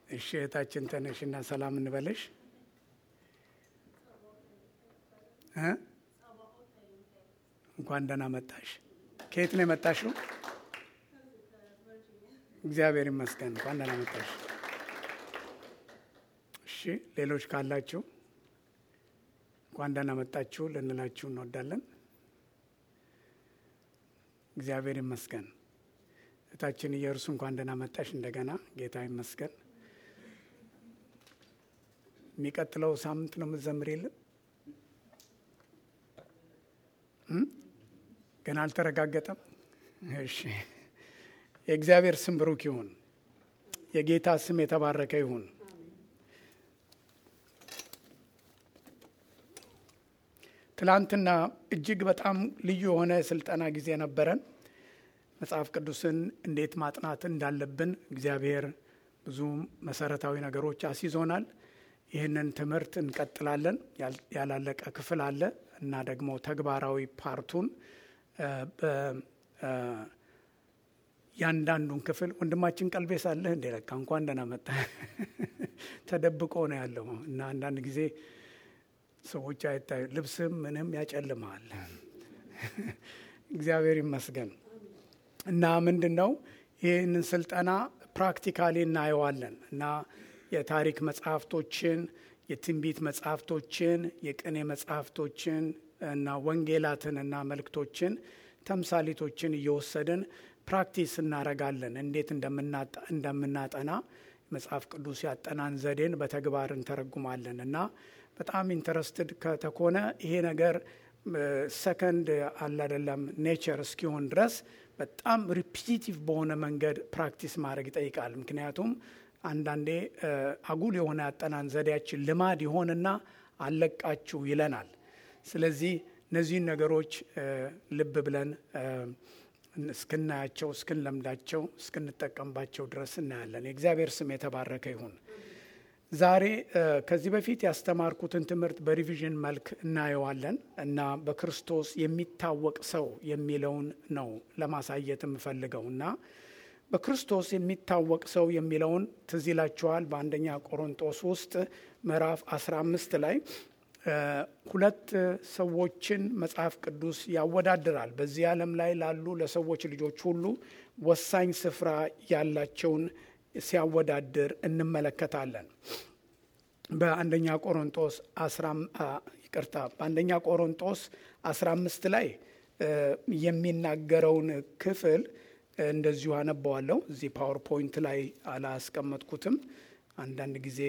እሺ እህታችን ተነሽና ሰላም እንበለሽ እ እንኳን ደህና መጣሽ። ከየት ነው የመጣሽው? እግዚአብሔር ይመስገን። እንኳን ደህና መጣሽ። እሺ ሌሎች ካላችሁ እንኳን ደህና መጣችሁ ልንላችሁ እንወዳለን። እግዚአብሔር ይመስገን። እህታችን እየእርሱ እንኳን ደህና መጣሽ። እንደገና ጌታ ይመስገን። የሚቀጥለው ሳምንት ነው የምትዘምሪልን? ገና አልተረጋገጠም። እሺ የእግዚአብሔር ስም ብሩክ ይሁን። የጌታ ስም የተባረከ ይሁን። ትላንትና እጅግ በጣም ልዩ የሆነ የስልጠና ጊዜ ነበረን። መጽሐፍ ቅዱስን እንዴት ማጥናት እንዳለብን እግዚአብሔር ብዙ መሰረታዊ ነገሮች አስይዞናል። ይህንን ትምህርት እንቀጥላለን። ያላለቀ ክፍል አለ እና ደግሞ ተግባራዊ ፓርቱን ያንዳንዱን ክፍል ወንድማችን ቀልቤስ አለህ እንዴ? ለካ እንኳን ደህና መጣ። ተደብቆ ነው ያለው እና አንዳንድ ጊዜ ሰዎች አይታዩ፣ ልብስም ምንም ያጨልመዋል። እግዚአብሔር ይመስገን እና ምንድን ነው ይህንን ስልጠና ፕራክቲካሊ እናየዋለን እና የታሪክ መጽሐፍቶችን፣ የትንቢት መጽሐፍቶችን፣ የቅኔ መጽሐፍቶችን እና ወንጌላትን እና መልእክቶችን ተምሳሌቶችን እየወሰድን ፕራክቲስ እናረጋለን። እንዴት እንደምናጠና መጽሐፍ ቅዱስ ያጠናን ዘዴን በተግባር እንተረጉማለን እና በጣም ኢንተረስትድ ከተኮነ ይሄ ነገር ሰከንድ አለ አይደለም ኔቸር እስኪሆን ድረስ በጣም ሪፒቲቲቭ በሆነ መንገድ ፕራክቲስ ማድረግ ይጠይቃል። ምክንያቱም አንዳንዴ አጉል የሆነ ያጠናን ዘዴያችን ልማድ ይሆንና አለቃችሁ ይለናል። ስለዚህ እነዚህን ነገሮች ልብ ብለን እስክናያቸው፣ እስክንለምዳቸው፣ እስክንጠቀምባቸው ድረስ እናያለን። የእግዚአብሔር ስም የተባረከ ይሁን። ዛሬ ከዚህ በፊት ያስተማርኩትን ትምህርት በሪቪዥን መልክ እናየዋለን እና በክርስቶስ የሚታወቅ ሰው የሚለውን ነው ለማሳየት የምፈልገው እና በክርስቶስ የሚታወቅ ሰው የሚለውን ትዝ ይላችኋል። በአንደኛ ቆሮንጦስ ውስጥ ምዕራፍ 15 ላይ ሁለት ሰዎችን መጽሐፍ ቅዱስ ያወዳድራል። በዚህ ዓለም ላይ ላሉ ለሰዎች ልጆች ሁሉ ወሳኝ ስፍራ ያላቸውን ሲያወዳድር እንመለከታለን። በአንደኛ ቆሮንጦስ ይቅርታ፣ በአንደኛ ቆሮንጦስ 15 ላይ የሚናገረውን ክፍል እንደዚሁ አነባዋለሁ። እዚህ ፓወርፖይንት ላይ አላስቀመጥኩትም። አንዳንድ ጊዜ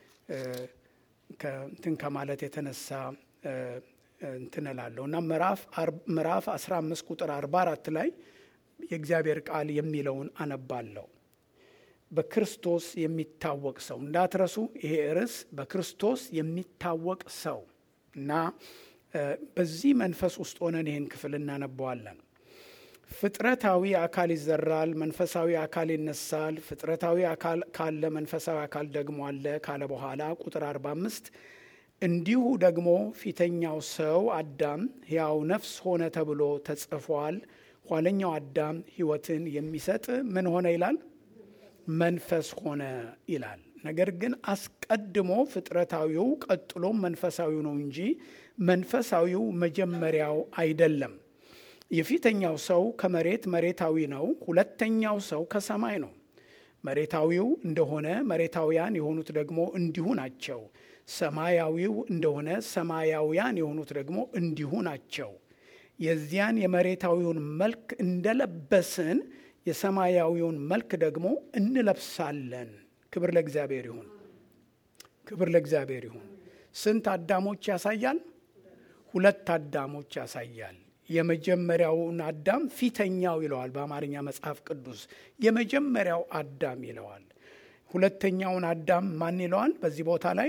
እንትን ከማለት የተነሳ እንትን እላለሁ እና ምዕራፍ 15 ቁጥር 44 ላይ የእግዚአብሔር ቃል የሚለውን አነባለሁ። በክርስቶስ የሚታወቅ ሰው እንዳትረሱ። ይሄ ርዕስ በክርስቶስ የሚታወቅ ሰው እና በዚህ መንፈስ ውስጥ ሆነን ይህን ክፍል እናነበዋለን። ፍጥረታዊ አካል ይዘራል፣ መንፈሳዊ አካል ይነሳል። ፍጥረታዊ አካል ካለ መንፈሳዊ አካል ደግሞ አለ ካለ በኋላ ቁጥር 45 እንዲሁ ደግሞ ፊተኛው ሰው አዳም ሕያው ነፍስ ሆነ ተብሎ ተጽፏል። ኋለኛው አዳም ሕይወትን የሚሰጥ ምን ሆነ ይላል? መንፈስ ሆነ ይላል። ነገር ግን አስቀድሞ ፍጥረታዊው ቀጥሎም መንፈሳዊው ነው እንጂ መንፈሳዊው መጀመሪያው አይደለም። የፊተኛው ሰው ከመሬት መሬታዊ ነው። ሁለተኛው ሰው ከሰማይ ነው። መሬታዊው እንደሆነ መሬታውያን የሆኑት ደግሞ እንዲሁ ናቸው። ሰማያዊው እንደሆነ ሰማያውያን የሆኑት ደግሞ እንዲሁ ናቸው። የዚያን የመሬታዊውን መልክ እንደለበስን የሰማያዊውን መልክ ደግሞ እንለብሳለን። ክብር ለእግዚአብሔር ይሁን። ክብር ለእግዚአብሔር ይሁን። ስንት አዳሞች ያሳያል? ሁለት አዳሞች ያሳያል። የመጀመሪያውን አዳም ፊተኛው ይለዋል በአማርኛ መጽሐፍ ቅዱስ የመጀመሪያው አዳም ይለዋል። ሁለተኛውን አዳም ማን ይለዋል? በዚህ ቦታ ላይ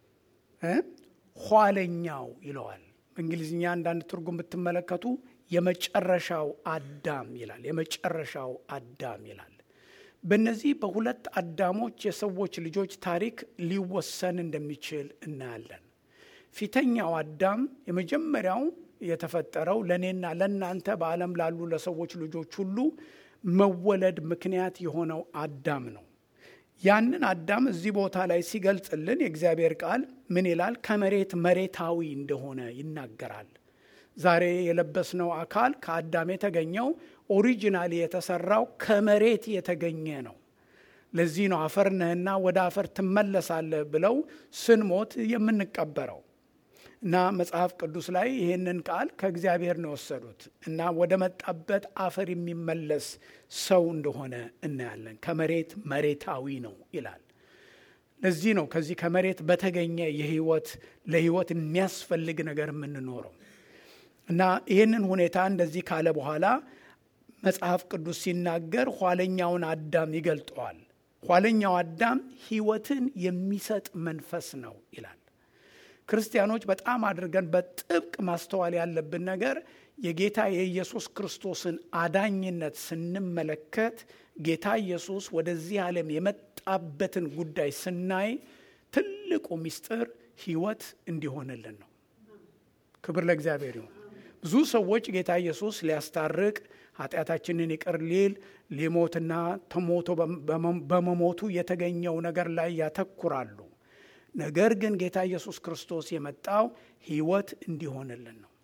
ኋለኛው ይለዋል። በእንግሊዝኛ አንዳንድ ትርጉም ብትመለከቱ የመጨረሻው አዳም ይላል። የመጨረሻው አዳም ይላል። በእነዚህ በሁለት አዳሞች የሰዎች ልጆች ታሪክ ሊወሰን እንደሚችል እናያለን። ፊተኛው አዳም የመጀመሪያው የተፈጠረው ለእኔና ለእናንተ በዓለም ላሉ ለሰዎች ልጆች ሁሉ መወለድ ምክንያት የሆነው አዳም ነው። ያንን አዳም እዚህ ቦታ ላይ ሲገልጽልን የእግዚአብሔር ቃል ምን ይላል? ከመሬት መሬታዊ እንደሆነ ይናገራል። ዛሬ የለበስነው አካል ከአዳም የተገኘው ኦሪጂናሊ የተሰራው ከመሬት የተገኘ ነው። ለዚህ ነው አፈር ነህና ወደ አፈር ትመለሳለህ ብለው ስንሞት የምንቀበረው እና መጽሐፍ ቅዱስ ላይ ይህንን ቃል ከእግዚአብሔር ነው የወሰዱት እና ወደ መጣበት አፈር የሚመለስ ሰው እንደሆነ እናያለን። ከመሬት መሬታዊ ነው ይላል። ለዚህ ነው ከዚህ ከመሬት በተገኘ የህይወት ለህይወት የሚያስፈልግ ነገር የምንኖረው እና ይህንን ሁኔታ እንደዚህ ካለ በኋላ መጽሐፍ ቅዱስ ሲናገር ኋለኛውን አዳም ይገልጠዋል። ኋለኛው አዳም ህይወትን የሚሰጥ መንፈስ ነው ይላል። ክርስቲያኖች በጣም አድርገን በጥብቅ ማስተዋል ያለብን ነገር የጌታ የኢየሱስ ክርስቶስን አዳኝነት ስንመለከት ጌታ ኢየሱስ ወደዚህ ዓለም የመጣበትን ጉዳይ ስናይ ትልቁ ምስጢር ህይወት እንዲሆንልን ነው። ክብር ለእግዚአብሔር ይሁን። ብዙ ሰዎች ጌታ ኢየሱስ ሊያስታርቅ ኃጢአታችንን ይቅር ሊል ሊሞትና ተሞቶ በመሞቱ የተገኘው ነገር ላይ ያተኩራሉ። ነገር ግን ጌታ ኢየሱስ ክርስቶስ የመጣው ህይወት እንዲሆንልን ነው።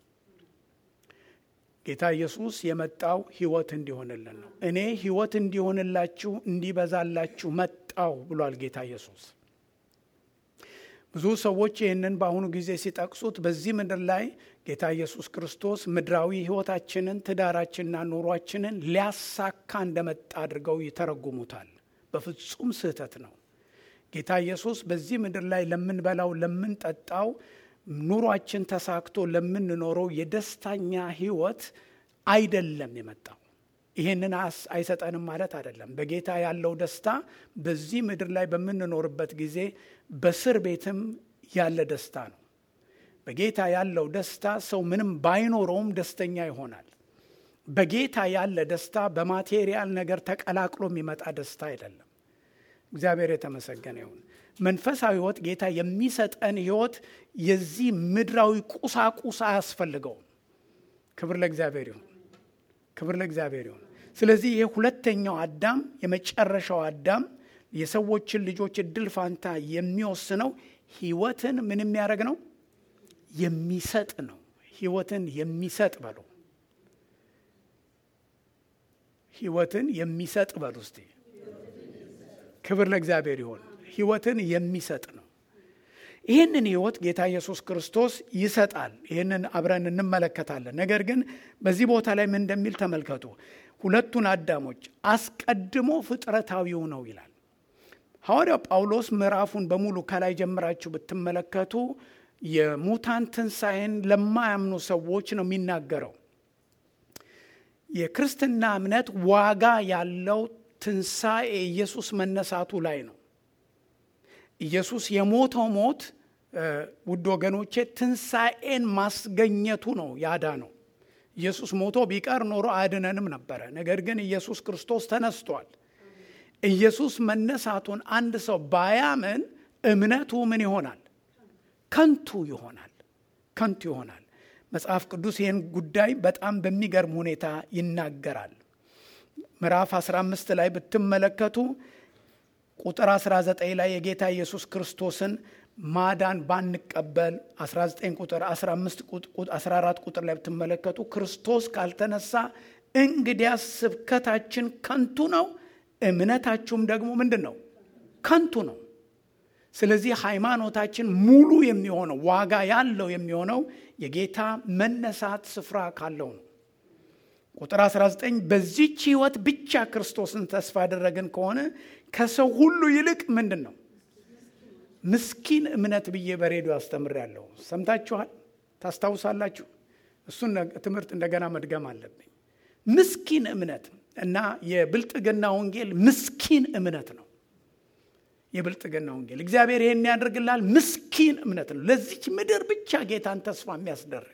ጌታ ኢየሱስ የመጣው ህይወት እንዲሆንልን ነው። እኔ ህይወት እንዲሆንላችሁ እንዲበዛላችሁ መጣው ብሏል ጌታ ኢየሱስ። ብዙ ሰዎች ይህንን በአሁኑ ጊዜ ሲጠቅሱት በዚህ ምድር ላይ ጌታ ኢየሱስ ክርስቶስ ምድራዊ ህይወታችንን፣ ትዳራችንና ኑሯችንን ሊያሳካ እንደመጣ አድርገው ይተረጉሙታል። በፍጹም ስህተት ነው። ጌታ ኢየሱስ በዚህ ምድር ላይ ለምንበላው፣ ለምንጠጣው፣ ኑሯችን ተሳክቶ ለምንኖረው የደስታኛ ህይወት አይደለም የመጣው። ይህንን አይሰጠንም ማለት አይደለም። በጌታ ያለው ደስታ በዚህ ምድር ላይ በምንኖርበት ጊዜ በእስር ቤትም ያለ ደስታ ነው። በጌታ ያለው ደስታ ሰው ምንም ባይኖረውም ደስተኛ ይሆናል። በጌታ ያለ ደስታ በማቴሪያል ነገር ተቀላቅሎ የሚመጣ ደስታ አይደለም። እግዚአብሔር የተመሰገነ ይሁን። መንፈሳዊ ህይወት ጌታ የሚሰጠን ህይወት የዚህ ምድራዊ ቁሳቁስ አያስፈልገውም። ክብር ለእግዚአብሔር ይሁን። ክብር ለእግዚአብሔር ይሁን። ስለዚህ ይህ ሁለተኛው አዳም የመጨረሻው አዳም የሰዎችን ልጆች እድል ፋንታ የሚወስነው ህይወትን ምን የሚያደርግ ነው? የሚሰጥ ነው። ህይወትን የሚሰጥ በሉ። ህይወትን የሚሰጥ በሉ እስቲ። ክብር ለእግዚአብሔር ይሆን። ህይወትን የሚሰጥ ነው። ይህንን ህይወት ጌታ ኢየሱስ ክርስቶስ ይሰጣል። ይህንን አብረን እንመለከታለን። ነገር ግን በዚህ ቦታ ላይ ምን እንደሚል ተመልከቱ። ሁለቱን አዳሞች አስቀድሞ ፍጥረታዊው ነው ይላል ሐዋርያው ጳውሎስ። ምዕራፉን በሙሉ ከላይ ጀምራችሁ ብትመለከቱ የሙታን ትንሣኤን ለማያምኑ ሰዎች ነው የሚናገረው። የክርስትና እምነት ዋጋ ያለው ትንሣኤ ኢየሱስ መነሳቱ ላይ ነው። ኢየሱስ የሞተው ሞት ውድ ወገኖቼ ትንሣኤን ማስገኘቱ ነው ያዳ ነው። ኢየሱስ ሞቶ ቢቀር ኖሮ አያድነንም ነበረ። ነገር ግን ኢየሱስ ክርስቶስ ተነስቷል። ኢየሱስ መነሳቱን አንድ ሰው ባያምን እምነቱ ምን ይሆናል? ከንቱ ይሆናል። ከንቱ ይሆናል። መጽሐፍ ቅዱስ ይህን ጉዳይ በጣም በሚገርም ሁኔታ ይናገራል። ምዕራፍ 15 ላይ ብትመለከቱ ቁጥር 19 ላይ የጌታ ኢየሱስ ክርስቶስን ማዳን ባንቀበል 19 ቁጥር 15 14 ቁጥር ላይ ብትመለከቱ ክርስቶስ ካልተነሳ እንግዲያስ ስብከታችን ከንቱ ነው፣ እምነታችሁም ደግሞ ምንድን ነው? ከንቱ ነው። ስለዚህ ሃይማኖታችን ሙሉ የሚሆነው ዋጋ ያለው የሚሆነው የጌታ መነሳት ስፍራ ካለው ነው። ቁጥር 19 በዚች ህይወት ብቻ ክርስቶስን ተስፋ ያደረግን ከሆነ ከሰው ሁሉ ይልቅ ምንድን ነው ምስኪን እምነት ብዬ በሬዲዮ አስተምሬያለሁ። ሰምታችኋል፣ ታስታውሳላችሁ። እሱን ትምህርት እንደገና መድገም አለብኝ። ምስኪን እምነት እና የብልጥግና ወንጌል ምስኪን እምነት ነው። የብልጥግና ወንጌል እግዚአብሔር ይሄን ያደርግላል። ምስኪን እምነት ነው። ለዚች ምድር ብቻ ጌታን ተስፋ የሚያስደርግ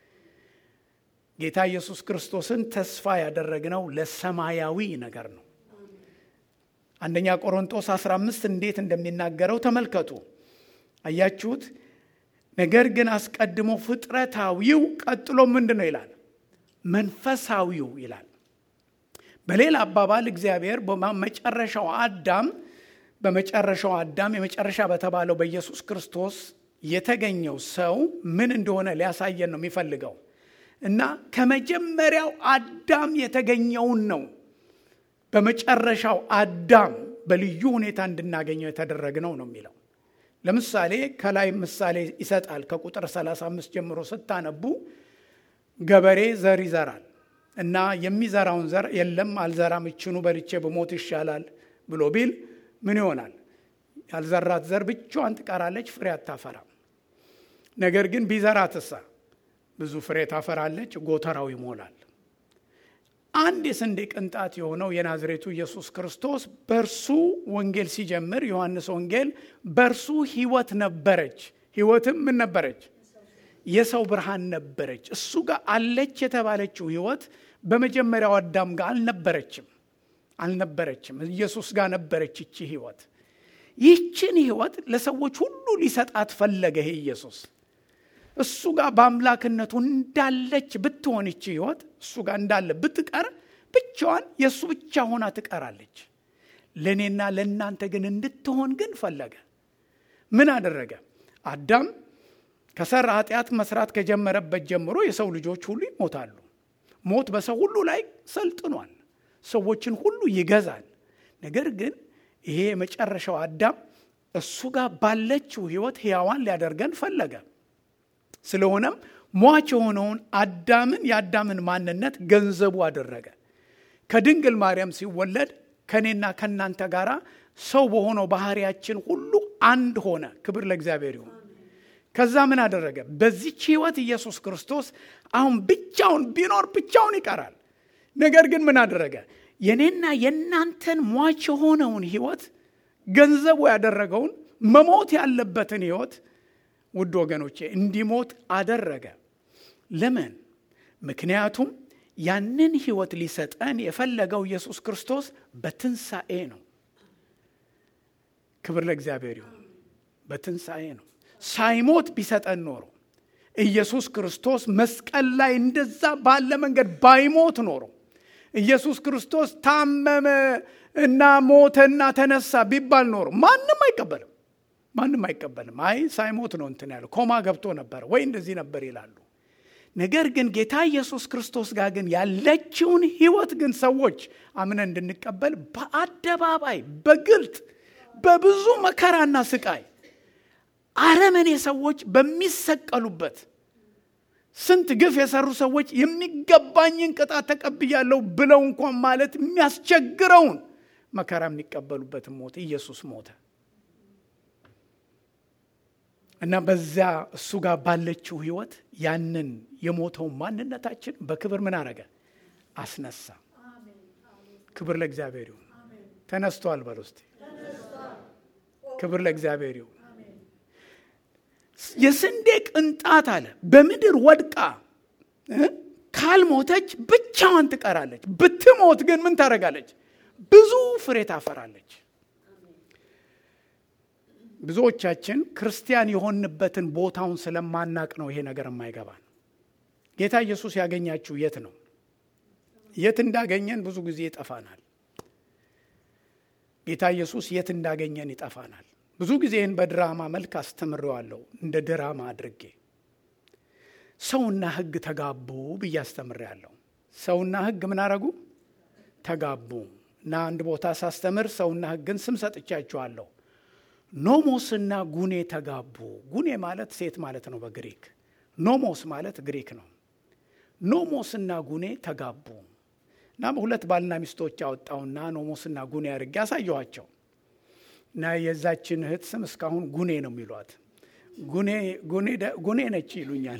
ጌታ ኢየሱስ ክርስቶስን ተስፋ ያደረግነው ለሰማያዊ ነገር ነው። አንደኛ ቆሮንጦስ 15 እንዴት እንደሚናገረው ተመልከቱ። አያችሁት? ነገር ግን አስቀድሞ ፍጥረታዊው፣ ቀጥሎ ምንድን ነው ይላል? መንፈሳዊው ይላል። በሌላ አባባል እግዚአብሔር በመጨረሻው አዳም በመጨረሻው አዳም የመጨረሻ በተባለው በኢየሱስ ክርስቶስ የተገኘው ሰው ምን እንደሆነ ሊያሳየን ነው የሚፈልገው እና ከመጀመሪያው አዳም የተገኘውን ነው በመጨረሻው አዳም በልዩ ሁኔታ እንድናገኘው የተደረግነው ነው የሚለው ለምሳሌ ከላይ ምሳሌ ይሰጣል ከቁጥር 35 ጀምሮ ስታነቡ ገበሬ ዘር ይዘራል እና የሚዘራውን ዘር የለም አልዘራም እችኑ በልቼ በሞት ይሻላል ብሎ ቢል ምን ይሆናል ያልዘራት ዘር ብቻዋን ትቀራለች ፍሬ አታፈራም ነገር ግን ቢዘራትሳ ብዙ ፍሬ ታፈራለች ጎተራው ይሞላል አንድ የስንዴ ቅንጣት የሆነው የናዝሬቱ ኢየሱስ ክርስቶስ በእርሱ ወንጌል ሲጀምር ዮሐንስ ወንጌል በእርሱ ህይወት ነበረች ህይወትም ምን ነበረች የሰው ብርሃን ነበረች እሱ ጋር አለች የተባለችው ህይወት በመጀመሪያው አዳም ጋር አልነበረችም አልነበረችም ኢየሱስ ጋር ነበረች ይቺ ህይወት ይህችን ህይወት ለሰዎች ሁሉ ሊሰጣት ፈለገ ይሄ ኢየሱስ እሱ ጋር በአምላክነቱ እንዳለች ብትሆን ይቺ ህይወት እሱ ጋር እንዳለ ብትቀር ብቻዋን የእሱ ብቻ ሆና ትቀራለች ለእኔና ለእናንተ ግን እንድትሆን ግን ፈለገ ምን አደረገ አዳም ከሰራ ኃጢአት መስራት ከጀመረበት ጀምሮ የሰው ልጆች ሁሉ ይሞታሉ ሞት በሰው ሁሉ ላይ ሰልጥኗል ሰዎችን ሁሉ ይገዛል ነገር ግን ይሄ የመጨረሻው አዳም እሱ ጋር ባለችው ህይወት ህያዋን ሊያደርገን ፈለገ ስለሆነም ሟች የሆነውን አዳምን የአዳምን ማንነት ገንዘቡ አደረገ ከድንግል ማርያም ሲወለድ ከእኔና ከእናንተ ጋር ሰው በሆነው ባህሪያችን ሁሉ አንድ ሆነ ክብር ለእግዚአብሔር ይሁን ከዛ ምን አደረገ በዚች ህይወት ኢየሱስ ክርስቶስ አሁን ብቻውን ቢኖር ብቻውን ይቀራል ነገር ግን ምን አደረገ የኔና የእናንተን ሟች የሆነውን ህይወት ገንዘቡ ያደረገውን መሞት ያለበትን ህይወት ውድ ወገኖቼ እንዲሞት አደረገ ለምን ምክንያቱም ያንን ህይወት ሊሰጠን የፈለገው ኢየሱስ ክርስቶስ በትንሣኤ ነው ክብር ለእግዚአብሔር ይሁን በትንሣኤ ነው ሳይሞት ቢሰጠን ኖሮ ኢየሱስ ክርስቶስ መስቀል ላይ እንደዛ ባለ መንገድ ባይሞት ኖሮ ኢየሱስ ክርስቶስ ታመመ እና ሞተና ተነሳ ቢባል ኖሮ ማንም አይቀበልም ማንም አይቀበልም አይ ሳይሞት ነው እንትን ያለው ኮማ ገብቶ ነበር ወይ እንደዚህ ነበር ይላሉ ነገር ግን ጌታ ኢየሱስ ክርስቶስ ጋር ግን ያለችውን ህይወት ግን ሰዎች አምነን እንድንቀበል በአደባባይ በግልጥ በብዙ መከራና ስቃይ አረመኔ ሰዎች በሚሰቀሉበት ስንት ግፍ የሰሩ ሰዎች የሚገባኝን ቅጣት ተቀብያለሁ ብለው እንኳን ማለት የሚያስቸግረውን መከራ የሚቀበሉበትን ሞት ኢየሱስ ሞተ እና በዚያ እሱ ጋር ባለችው ህይወት ያንን የሞተውን ማንነታችን በክብር ምን አረገ አስነሳ ክብር ለእግዚአብሔር ይሁን ተነስቷል በል ውስጥ ክብር ለእግዚአብሔር ይሁን የስንዴ ቅንጣት አለ በምድር ወድቃ ካልሞተች ብቻዋን ትቀራለች ብትሞት ግን ምን ታደረጋለች ብዙ ፍሬ ታፈራለች ብዙዎቻችን ክርስቲያን የሆንበትን ቦታውን ስለማናቅ ነው ይሄ ነገር የማይገባን ጌታ ኢየሱስ ያገኛችሁ የት ነው የት እንዳገኘን ብዙ ጊዜ ይጠፋናል ጌታ ኢየሱስ የት እንዳገኘን ይጠፋናል ብዙ ጊዜ ይህን በድራማ መልክ አስተምሬዋለሁ እንደ ድራማ አድርጌ ሰውና ህግ ተጋቡ ብዬ አስተምሬያለሁ ሰውና ህግ ምን አረጉ ተጋቡ እና አንድ ቦታ ሳስተምር ሰውና ህግን ስም ሰጥቻችኋለሁ ኖሞስና ጉኔ ተጋቡ ጉኔ ማለት ሴት ማለት ነው በግሪክ ኖሞስ ማለት ግሪክ ነው ኖሞስና ጉኔ ተጋቡ እና ሁለት ባልና ሚስቶች አወጣውና ኖሞስና ጉኔ አድርጌ ያሳየኋቸው እና የዛችን እህት ስም እስካሁን ጉኔ ነው የሚሏት ጉኔ ነች ይሉኛል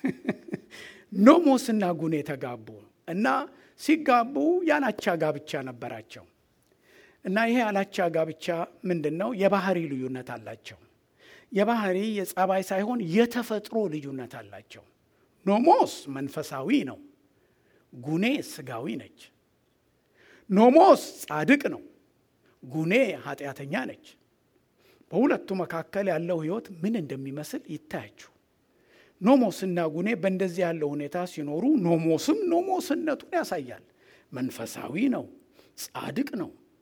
ኖሞስና ጉኔ ተጋቡ እና ሲጋቡ ያላቻ ጋብቻ ነበራቸው እና ይሄ ያላቻ ጋብቻ ምንድን ነው የባህሪ ልዩነት አላቸው የባህሪ የጸባይ ሳይሆን የተፈጥሮ ልዩነት አላቸው ኖሞስ መንፈሳዊ ነው ጉኔ ስጋዊ ነች ኖሞስ ጻድቅ ነው ጉኔ ኃጢአተኛ ነች በሁለቱ መካከል ያለው ህይወት ምን እንደሚመስል ይታያችሁ ኖሞስና ጉኔ በእንደዚህ ያለው ሁኔታ ሲኖሩ ኖሞስም ኖሞስነቱን ያሳያል መንፈሳዊ ነው ጻድቅ ነው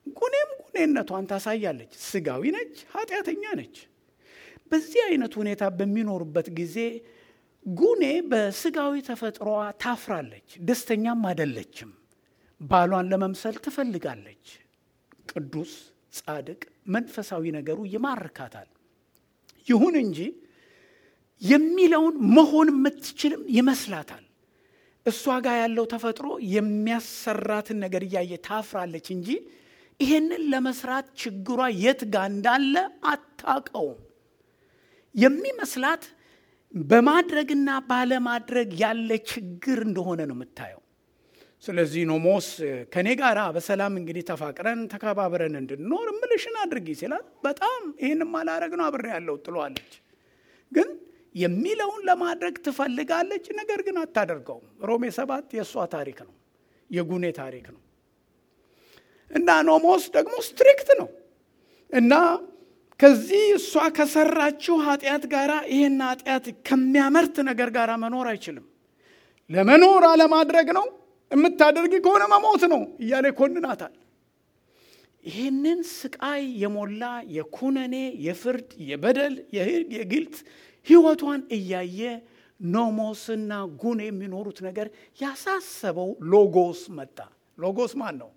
ጉኔም ጉኔነቷን ታሳያለች። ስጋዊ ነች፣ ኃጢአተኛ ነች። በዚህ አይነት ሁኔታ በሚኖሩበት ጊዜ ጉኔ በስጋዊ ተፈጥሮዋ ታፍራለች፣ ደስተኛም አይደለችም። ባሏን ለመምሰል ትፈልጋለች። ቅዱስ፣ ጻድቅ፣ መንፈሳዊ ነገሩ ይማርካታል። ይሁን እንጂ የሚለውን መሆን የምትችልም ይመስላታል። እሷ ጋር ያለው ተፈጥሮ የሚያሰራትን ነገር እያየ ታፍራለች እንጂ ይሄንን ለመስራት ችግሯ የት ጋር እንዳለ አታውቀውም። የሚመስላት በማድረግና ባለማድረግ ያለ ችግር እንደሆነ ነው የምታየው። ስለዚህ ኖሞስ ከእኔ ጋር በሰላም እንግዲህ ተፋቅረን ተከባብረን እንድንኖር እምልሽን አድርጊ ሲላት በጣም ይህንም አላረግ ነው አብሬ ያለው ጥሏለች። ግን የሚለውን ለማድረግ ትፈልጋለች፣ ነገር ግን አታደርገውም። ሮሜ ሰባት የእሷ ታሪክ ነው፣ የጉኔ ታሪክ ነው። እና ኖሞስ ደግሞ ስትሪክት ነው እና ከዚህ እሷ ከሰራችው ኃጢአት ጋር ይህን ኃጢአት ከሚያመርት ነገር ጋር መኖር አይችልም። ለመኖር አለማድረግ ነው የምታደርጊ ከሆነ መሞት ነው እያለ ይኮንናታል። ይህንን ስቃይ የሞላ የኩነኔ፣ የፍርድ፣ የበደል፣ የግልት ህይወቷን እያየ ኖሞስና ጉን የሚኖሩት ነገር ያሳሰበው ሎጎስ መጣ። ሎጎስ ማን ነው?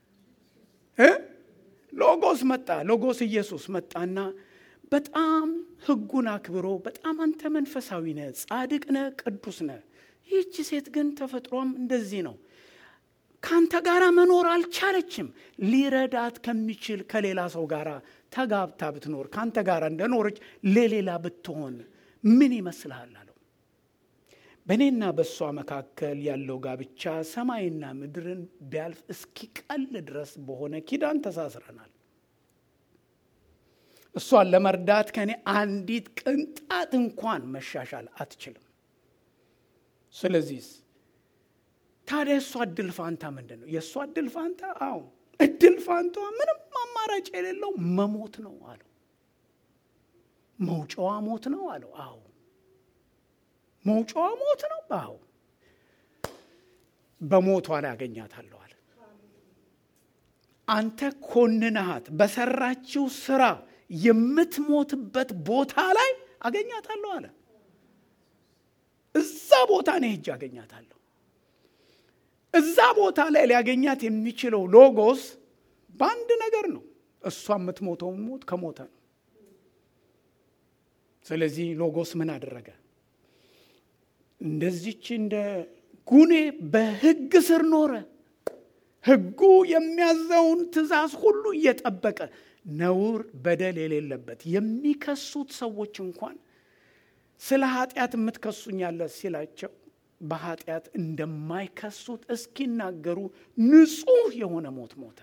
ሎጎስ መጣ። ሎጎስ ኢየሱስ መጣና በጣም ህጉን አክብሮ በጣም አንተ መንፈሳዊ ነህ፣ ጻድቅ ነህ፣ ቅዱስ ነህ። ይህቺ ሴት ግን ተፈጥሯም እንደዚህ ነው። ከአንተ ጋር መኖር አልቻለችም። ሊረዳት ከሚችል ከሌላ ሰው ጋር ተጋብታ ብትኖር ከአንተ ጋር እንደኖረች ለሌላ ብትሆን ምን ይመስልሃል አለው። በእኔና በእሷ መካከል ያለው ጋብቻ ሰማይና ምድርን ቢያልፍ እስኪቀል ድረስ በሆነ ኪዳን ተሳስረናል። እሷን ለመርዳት ከእኔ አንዲት ቅንጣት እንኳን መሻሻል አትችልም። ስለዚህ ታዲያ የእሷ እድል ፋንታ ምንድን ነው? የእሷ እድል ፋንታ አዎ እድል ፋንቷ ምንም አማራጭ የሌለው መሞት ነው አለው። መውጫዋ ሞት ነው አለው። አዎ መውጫዋ ሞት ነው። አዎ በሞቷ ላይ አገኛታለሁ አለ። አንተ ኮንነሃት በሰራችው ስራ የምትሞትበት ቦታ ላይ አገኛታለሁ አለ። እዛ ቦታ እኔ ሄጄ አገኛታለሁ። እዛ ቦታ ላይ ሊያገኛት የሚችለው ሎጎስ በአንድ ነገር ነው። እሷ የምትሞተውን ሞት ከሞተ ነው። ስለዚህ ሎጎስ ምን አደረገ? እንደዚች እንደ ጉኔ በሕግ ስር ኖረ። ሕጉ የሚያዘውን ትእዛዝ ሁሉ እየጠበቀ ነውር፣ በደል የሌለበት የሚከሱት ሰዎች እንኳን ስለ ኃጢአት የምትከሱኛለ ሲላቸው በኃጢአት እንደማይከሱት እስኪናገሩ ንጹሕ የሆነ ሞት ሞተ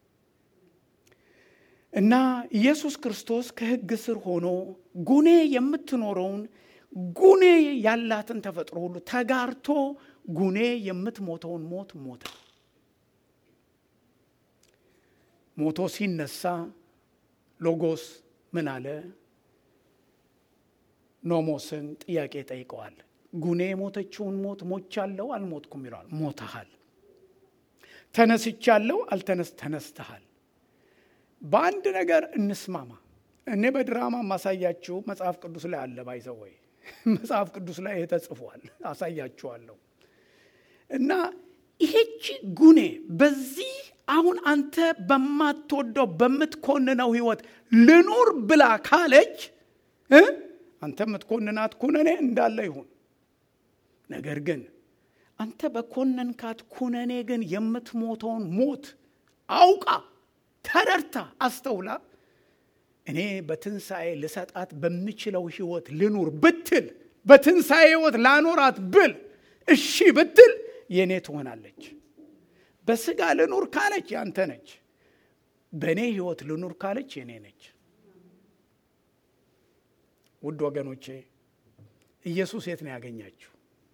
እና ኢየሱስ ክርስቶስ ከሕግ ስር ሆኖ ጉኔ የምትኖረውን ጉኔ ያላትን ተፈጥሮ ሁሉ ተጋርቶ ጉኔ የምትሞተውን ሞት ሞተ። ሞቶ ሲነሳ ሎጎስ ምን አለ? ኖሞስን ጥያቄ ጠይቀዋል። ጉኔ የሞተችውን ሞት ሞቻለሁ አልሞትኩም ይለዋል። ሞተሃል። ተነስቻለሁ አልተነስ ተነስተሃል። በአንድ ነገር እንስማማ። እኔ በድራማ ማሳያችሁ መጽሐፍ ቅዱስ ላይ አለ ባይዘው ወይ መጽሐፍ ቅዱስ ላይ ተጽፏል፣ አሳያችኋለሁ። እና ይሄቺ ጉኔ በዚህ አሁን አንተ በማትወደው በምትኮንነው ህይወት ልኑር ብላ ካለች አንተ የምትኮንናት ኩነኔ እንዳለ ይሁን። ነገር ግን አንተ በኮነንካት ኩነኔ ግን የምትሞተውን ሞት አውቃ ተረድታ አስተውላ እኔ በትንሣኤ ልሰጣት በምችለው ህይወት ልኑር ብትል በትንሣኤ ህይወት ላኖራት ብል እሺ ብትል የእኔ ትሆናለች። በስጋ ልኑር ካለች ያንተ ነች። በእኔ ህይወት ልኑር ካለች የእኔ ነች። ውድ ወገኖቼ ኢየሱስ የት ነው ያገኛችሁ?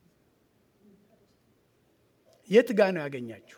የት ጋ ነው ያገኛችሁ?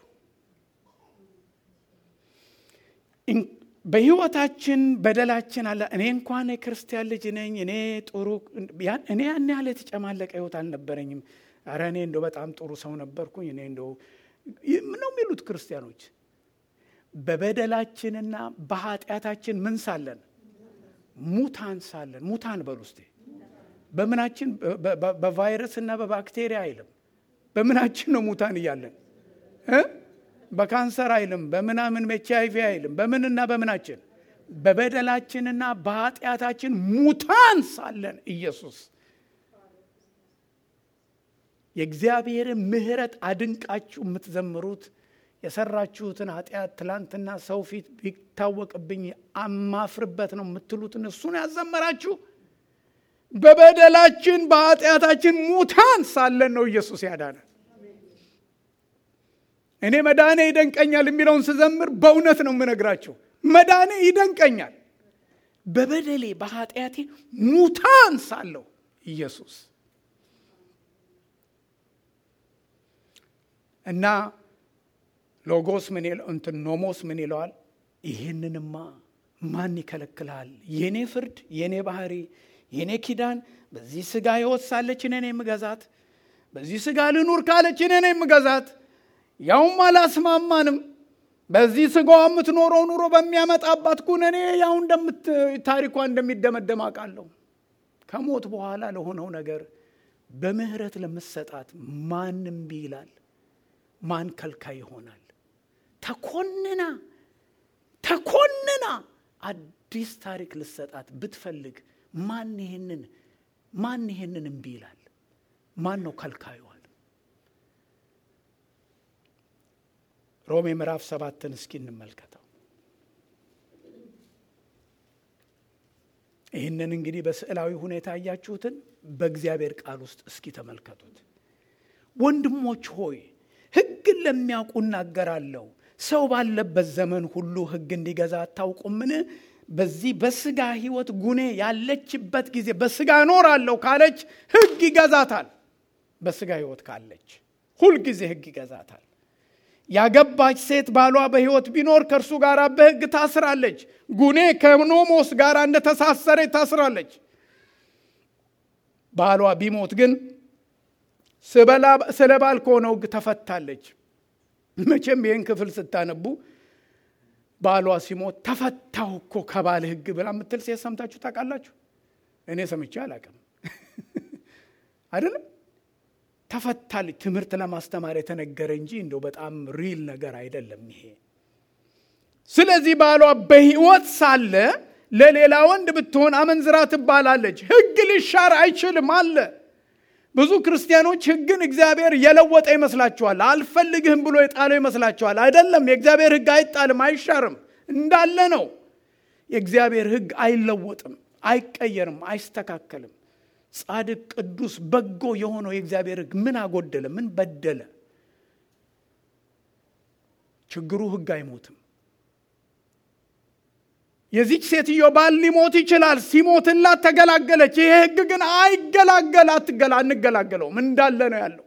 በህይወታችን በደላችን አለ። እኔ እንኳን የክርስቲያን ልጅ ነኝ፣ እኔ ጥሩ እኔ ያን ያህል የተጨማለቀ ህይወት አልነበረኝም። ኧረ እኔ እንደው በጣም ጥሩ ሰው ነበርኩኝ። እኔ እንደው ነው የሚሉት ክርስቲያኖች። በበደላችንና በኃጢአታችን ምን ሳለን ሙታን ሳለን ሙታን በሉ እስቴ በምናችን በቫይረስ እና በባክቴሪያ አይልም በምናችን ነው ሙታን እያለን በካንሰር አይልም በምናምን ኤች አይቪ አይልም በምንና በምናችን በበደላችንና በኃጢአታችን ሙታን ሳለን ኢየሱስ የእግዚአብሔርን ምሕረት አድንቃችሁ የምትዘምሩት የሰራችሁትን ኃጢአት ትላንትና ሰው ፊት ቢታወቅብኝ አማፍርበት ነው የምትሉትን እሱን ያዘመራችሁ በበደላችን በኃጢአታችን ሙታን ሳለን ነው ኢየሱስ ያዳነ እኔ መዳኔ ይደንቀኛል የሚለውን ስዘምር በእውነት ነው የምነግራችሁ መዳኔ ይደንቀኛል በበደሌ በኃጢአቴ ሙታን ሳለሁ ኢየሱስ እና ሎጎስ ምን እንትን ኖሞስ ምን ይለዋል ይህንንማ ማን ይከለክልሃል የኔ ፍርድ የኔ ባህሪ የኔ ኪዳን በዚህ ስጋ ህይወት ሳለች እኔ የምገዛት በዚህ ስጋ ልኑር ካለች እኔ የምገዛት ያውም አላስማማንም በዚህ ስጋዋ የምትኖረው ኑሮ በሚያመጣባት ኩነኔ ያው ታሪኳ እንደሚደመደም አውቃለሁ ከሞት በኋላ ለሆነው ነገር በምህረት ለምሰጣት ማንም ቢ ይላል ማን ከልካይ ይሆናል ተኮንና ተኮንና አዲስ ታሪክ ልሰጣት ብትፈልግ ማን ይሄንን ማን ይሄንን እምቢ ይላል ማን ነው ከልካዩዋል ሮሜ ምዕራፍ ሰባትን እስኪ እንመልከተው ይህንን እንግዲህ በስዕላዊ ሁኔታ እያችሁትን በእግዚአብሔር ቃል ውስጥ እስኪ ተመልከቱት ወንድሞች ሆይ ህግን ለሚያውቁ እናገራለሁ ሰው ባለበት ዘመን ሁሉ ህግ እንዲገዛ አታውቁምን በዚህ በስጋ ህይወት ጉኔ ያለችበት ጊዜ በስጋ እኖራለሁ ካለች ህግ ይገዛታል በስጋ ህይወት ካለች ሁልጊዜ ህግ ይገዛታል ያገባች ሴት ባሏ በህይወት ቢኖር ከእርሱ ጋር በህግ ታስራለች ጉኔ ከኖሞስ ጋር እንደተሳሰረ ታስራለች ባሏ ቢሞት ግን ስለ ባል ከሆነው ህግ ተፈታለች መቼም ይህን ክፍል ስታነቡ ባሏ ሲሞት ተፈታው እኮ ከባል ህግ ብላ የምትል ሴት ሰምታችሁ ታውቃላችሁ እኔ ሰምቼ አላውቅም አይደለም ተፈታለች ትምህርት ለማስተማር የተነገረ እንጂ እንደው በጣም ሪል ነገር አይደለም ይሄ ስለዚህ ባሏ በህይወት ሳለ ለሌላ ወንድ ብትሆን አመንዝራ ትባላለች ህግ ሊሻር አይችልም አለ ብዙ ክርስቲያኖች ህግን እግዚአብሔር የለወጠ ይመስላችኋል አልፈልግህም ብሎ የጣለው ይመስላችኋል አይደለም የእግዚአብሔር ህግ አይጣልም አይሻርም እንዳለ ነው የእግዚአብሔር ህግ አይለወጥም አይቀየርም አይስተካከልም ጻድቅ ቅዱስ በጎ የሆነው የእግዚአብሔር ህግ ምን አጎደለ ምን በደለ ችግሩ ህግ አይሞትም የዚች ሴትዮ ባል ሊሞት ይችላል ሲሞትላት ተገላገለች ይሄ ህግ ግን አይገላገል አትገላ አንገላገለውም እንዳለ ነው ያለው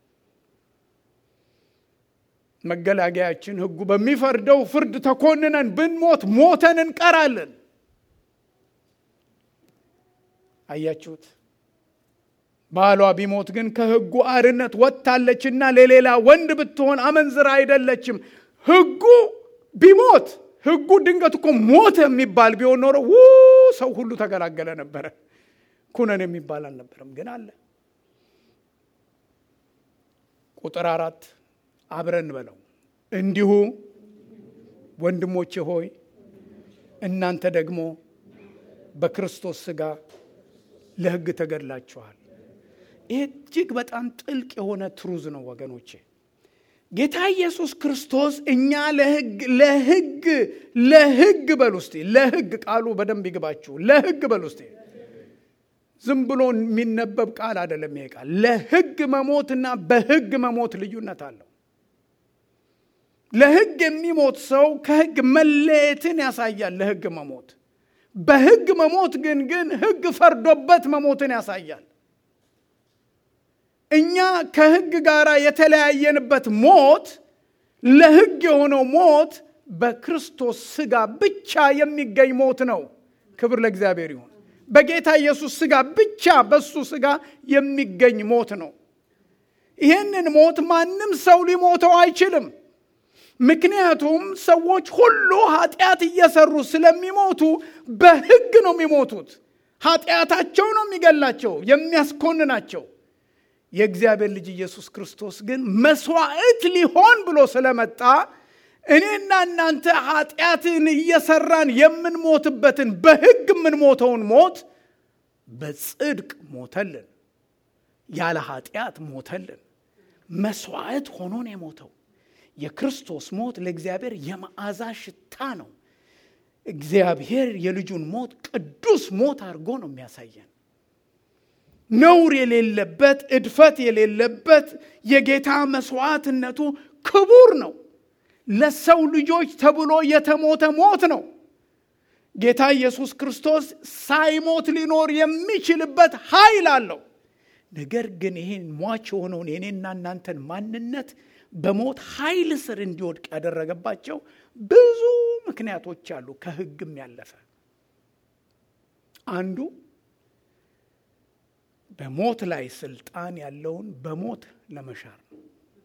መገላገያችን ህጉ በሚፈርደው ፍርድ ተኮንነን ብንሞት ሞተን እንቀራለን አያችሁት ባሏ ቢሞት ግን ከህጉ አርነት ወጥታለችና ለሌላ ወንድ ብትሆን አመንዝራ አይደለችም ህጉ ቢሞት ህጉ ድንገት እኮ ሞት የሚባል ቢሆን ኖሮ ው ሰው ሁሉ ተገላገለ ነበረ ኩነን የሚባል አልነበረም ግን አለ ቁጥር አራት አብረን በለው እንዲሁ ወንድሞቼ ሆይ እናንተ ደግሞ በክርስቶስ ስጋ ለህግ ተገድላችኋል ይህ እጅግ በጣም ጥልቅ የሆነ ትሩዝ ነው ወገኖቼ ጌታ ኢየሱስ ክርስቶስ እኛ ለህግ ለህግ ለህግ በል ውስጤ ለህግ ቃሉ በደንብ ይግባችሁ ለህግ በል ውስጤ ዝም ብሎ የሚነበብ ቃል አይደለም ይሄ ቃል ለህግ መሞትና በህግ መሞት ልዩነት አለው ለህግ የሚሞት ሰው ከህግ መለየትን ያሳያል ለህግ መሞት በህግ መሞት ግን ግን ህግ ፈርዶበት መሞትን ያሳያል እኛ ከህግ ጋር የተለያየንበት ሞት ለህግ የሆነው ሞት በክርስቶስ ስጋ ብቻ የሚገኝ ሞት ነው ክብር ለእግዚአብሔር ይሁን በጌታ ኢየሱስ ስጋ ብቻ በሱ ስጋ የሚገኝ ሞት ነው ይህንን ሞት ማንም ሰው ሊሞተው አይችልም ምክንያቱም ሰዎች ሁሉ ኃጢአት እየሰሩ ስለሚሞቱ በሕግ ነው የሚሞቱት። ኃጢአታቸው ነው የሚገላቸው የሚያስኮንናቸው። የእግዚአብሔር ልጅ ኢየሱስ ክርስቶስ ግን መስዋዕት ሊሆን ብሎ ስለመጣ እኔና እናንተ ኃጢአትን እየሰራን የምንሞትበትን በሕግ የምንሞተውን ሞት በጽድቅ ሞተልን፣ ያለ ኃጢአት ሞተልን። መስዋዕት ሆኖ ነው የሞተው። የክርስቶስ ሞት ለእግዚአብሔር የመዓዛ ሽታ ነው። እግዚአብሔር የልጁን ሞት ቅዱስ ሞት አድርጎ ነው የሚያሳየን። ነውር የሌለበት እድፈት የሌለበት የጌታ መስዋዕትነቱ ክቡር ነው። ለሰው ልጆች ተብሎ የተሞተ ሞት ነው። ጌታ ኢየሱስ ክርስቶስ ሳይሞት ሊኖር የሚችልበት ኃይል አለው። ነገር ግን ይህን ሟች የሆነውን የኔና እናንተን ማንነት በሞት ኃይል ስር እንዲወድቅ ያደረገባቸው ብዙ ምክንያቶች አሉ። ከሕግም ያለፈ አንዱ በሞት ላይ ስልጣን ያለውን በሞት ለመሻር ነው።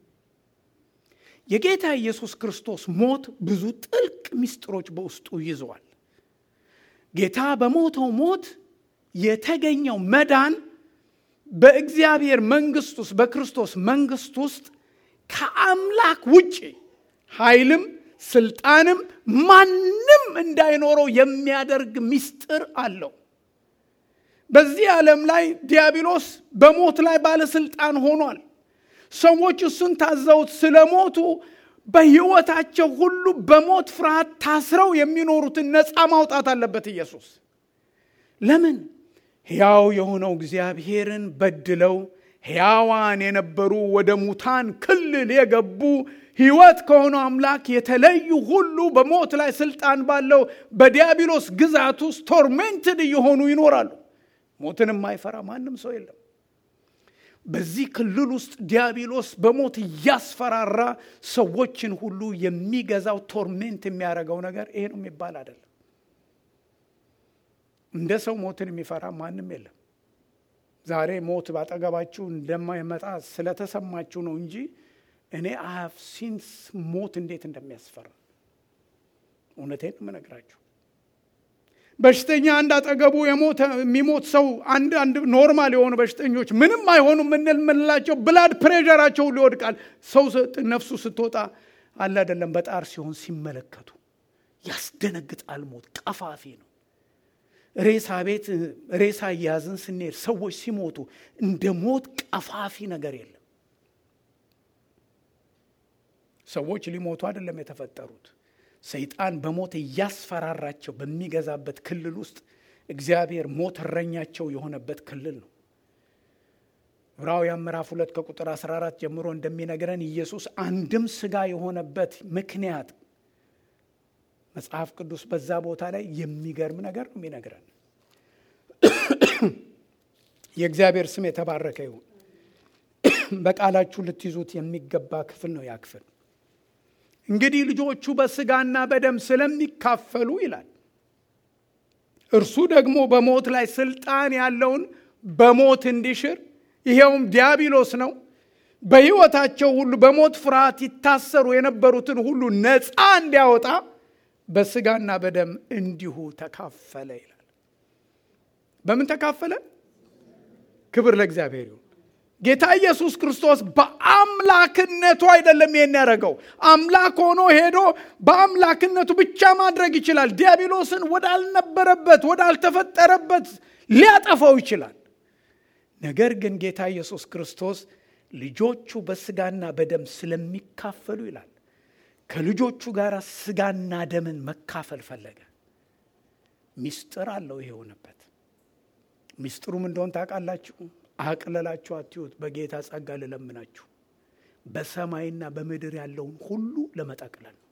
የጌታ ኢየሱስ ክርስቶስ ሞት ብዙ ጥልቅ ምስጢሮች በውስጡ ይዘዋል። ጌታ በሞተው ሞት የተገኘው መዳን በእግዚአብሔር መንግስት ውስጥ በክርስቶስ መንግስት ውስጥ ከአምላክ ውጭ ኃይልም ስልጣንም ማንም እንዳይኖረው የሚያደርግ ምስጢር አለው። በዚህ ዓለም ላይ ዲያብሎስ በሞት ላይ ባለስልጣን ሆኗል። ሰዎች እሱን ታዘውት ስለሞቱ በሕይወታቸው ሁሉ በሞት ፍርሃት ታስረው የሚኖሩትን ነፃ ማውጣት አለበት ኢየሱስ። ለምን? ሕያው የሆነው እግዚአብሔርን በድለው ሕያዋን የነበሩ ወደ ሙታን ክልል የገቡ ሕይወት ከሆነው አምላክ የተለዩ ሁሉ በሞት ላይ ስልጣን ባለው በዲያብሎስ ግዛት ውስጥ ቶርሜንትድ እየሆኑ ይኖራሉ። ሞትን የማይፈራ ማንም ሰው የለም። በዚህ ክልል ውስጥ ዲያብሎስ በሞት እያስፈራራ ሰዎችን ሁሉ የሚገዛው ቶርሜንት የሚያደርገው ነገር ይሄ ነው የሚባል አይደለም። እንደ ሰው ሞትን የሚፈራ ማንም የለም። ዛሬ ሞት ባጠገባችሁ እንደማይመጣ ስለተሰማችሁ ነው እንጂ እኔ አሃፍ ሲንስ ሞት እንዴት እንደሚያስፈራ እውነቴን የምነግራችሁ። በሽተኛ አንድ አጠገቡ የሚሞት ሰው አንድ አንድ ኖርማል የሆኑ በሽተኞች ምንም አይሆኑ የምንላቸው ብላድ ፕሬሸራቸው ሊወድቃል። ሰው ነፍሱ ስትወጣ አለ አይደለም በጣር ሲሆን ሲመለከቱ ያስደነግጣል። ሞት ቀፋፊ ነው። ሬሳ ቤት ሬሳ እያዝን ስንሄድ ሰዎች ሲሞቱ እንደ ሞት ቀፋፊ ነገር የለም። ሰዎች ሊሞቱ አይደለም የተፈጠሩት። ሰይጣን በሞት እያስፈራራቸው በሚገዛበት ክልል ውስጥ እግዚአብሔር ሞት እረኛቸው የሆነበት ክልል ነው። ዕብራውያን ምዕራፍ ሁለት ከቁጥር 14 ጀምሮ እንደሚነግረን ኢየሱስ አንድም ስጋ የሆነበት ምክንያት መጽሐፍ ቅዱስ በዛ ቦታ ላይ የሚገርም ነገር ነው የሚነግረን። የእግዚአብሔር ስም የተባረከ ይሁን። በቃላችሁ ልትይዙት የሚገባ ክፍል ነው ያ ክፍል። እንግዲህ ልጆቹ በስጋና በደም ስለሚካፈሉ ይላል፣ እርሱ ደግሞ በሞት ላይ ስልጣን ያለውን በሞት እንዲሽር ይሄውም ዲያብሎስ ነው። በሕይወታቸው ሁሉ በሞት ፍርሃት ይታሰሩ የነበሩትን ሁሉ ነፃ እንዲያወጣ በስጋና በደም እንዲሁ ተካፈለ ይላል። በምን ተካፈለ? ክብር ለእግዚአብሔር ይሁን። ጌታ ኢየሱስ ክርስቶስ በአምላክነቱ አይደለም ይሄን ያደረገው። አምላክ ሆኖ ሄዶ በአምላክነቱ ብቻ ማድረግ ይችላል። ዲያብሎስን ወዳልነበረበት ወዳልተፈጠረበት ሊያጠፋው ይችላል። ነገር ግን ጌታ ኢየሱስ ክርስቶስ ልጆቹ በስጋና በደም ስለሚካፈሉ ይላል ከልጆቹ ጋር ስጋና ደምን መካፈል ፈለገ። ሚስጥር አለው ይሄ የሆነበት። ሚስጥሩም እንደሆን ታውቃላችሁ። አቅለላችሁ አትዩት። በጌታ ጸጋ ልለምናችሁ በሰማይና በምድር ያለውን ሁሉ ለመጠቅለል ነው።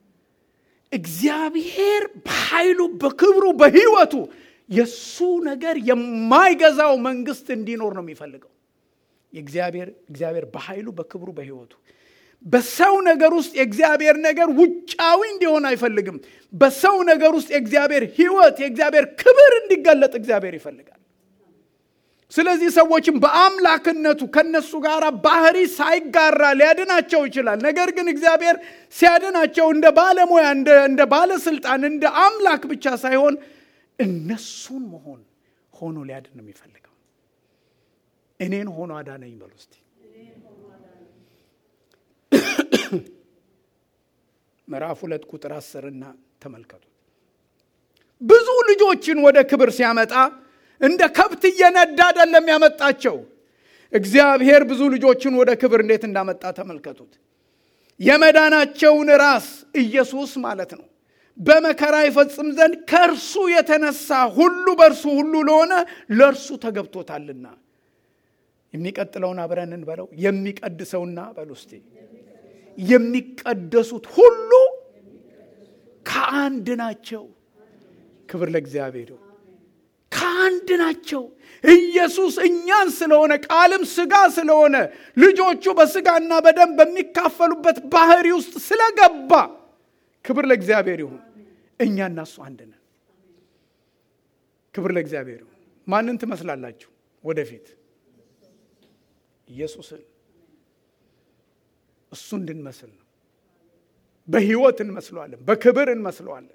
እግዚአብሔር በኃይሉ በክብሩ በሕይወቱ የእሱ ነገር የማይገዛው መንግስት እንዲኖር ነው የሚፈልገው። የእግዚአብሔር እግዚአብሔር በኃይሉ በክብሩ በሕይወቱ በሰው ነገር ውስጥ የእግዚአብሔር ነገር ውጫዊ እንዲሆን አይፈልግም። በሰው ነገር ውስጥ የእግዚአብሔር ሕይወት የእግዚአብሔር ክብር እንዲገለጥ እግዚአብሔር ይፈልጋል። ስለዚህ ሰዎችም በአምላክነቱ ከነሱ ጋር ባህሪ ሳይጋራ ሊያድናቸው ይችላል። ነገር ግን እግዚአብሔር ሲያድናቸው እንደ ባለሙያ፣ እንደ ባለስልጣን፣ እንደ አምላክ ብቻ ሳይሆን እነሱን መሆን ሆኖ ሊያድን ነው የሚፈልገው። እኔን ሆኖ አዳነኝ በሉ እስቲ። ምዕራፍ ሁለት ቁጥር አስርና ተመልከቱት። ብዙ ልጆችን ወደ ክብር ሲያመጣ እንደ ከብት እየነዳ አይደለም ያመጣቸው። እግዚአብሔር ብዙ ልጆችን ወደ ክብር እንዴት እንዳመጣ ተመልከቱት። የመዳናቸውን ራስ ኢየሱስ ማለት ነው በመከራ ይፈጽም ዘንድ ከእርሱ የተነሳ ሁሉ በእርሱ ሁሉ ለሆነ ለእርሱ ተገብቶታልና። የሚቀጥለውን አብረን እንበለው። የሚቀድሰውና በሉ እስቲ የሚቀደሱት ሁሉ ከአንድ ናቸው። ክብር ለእግዚአብሔር ይሁን። ከአንድ ናቸው። ኢየሱስ እኛን ስለሆነ ቃልም ስጋ ስለሆነ ልጆቹ በስጋና በደም በሚካፈሉበት ባህሪ ውስጥ ስለገባ ክብር ለእግዚአብሔር ይሁን። እኛ እና እሱ አንድ ነን። ክብር ለእግዚአብሔር ይሁን። ማንን ትመስላላችሁ ወደፊት? ኢየሱስን። እሱ እንድንመስል ነው። በህይወት እንመስለዋለን፣ በክብር እንመስለዋለን።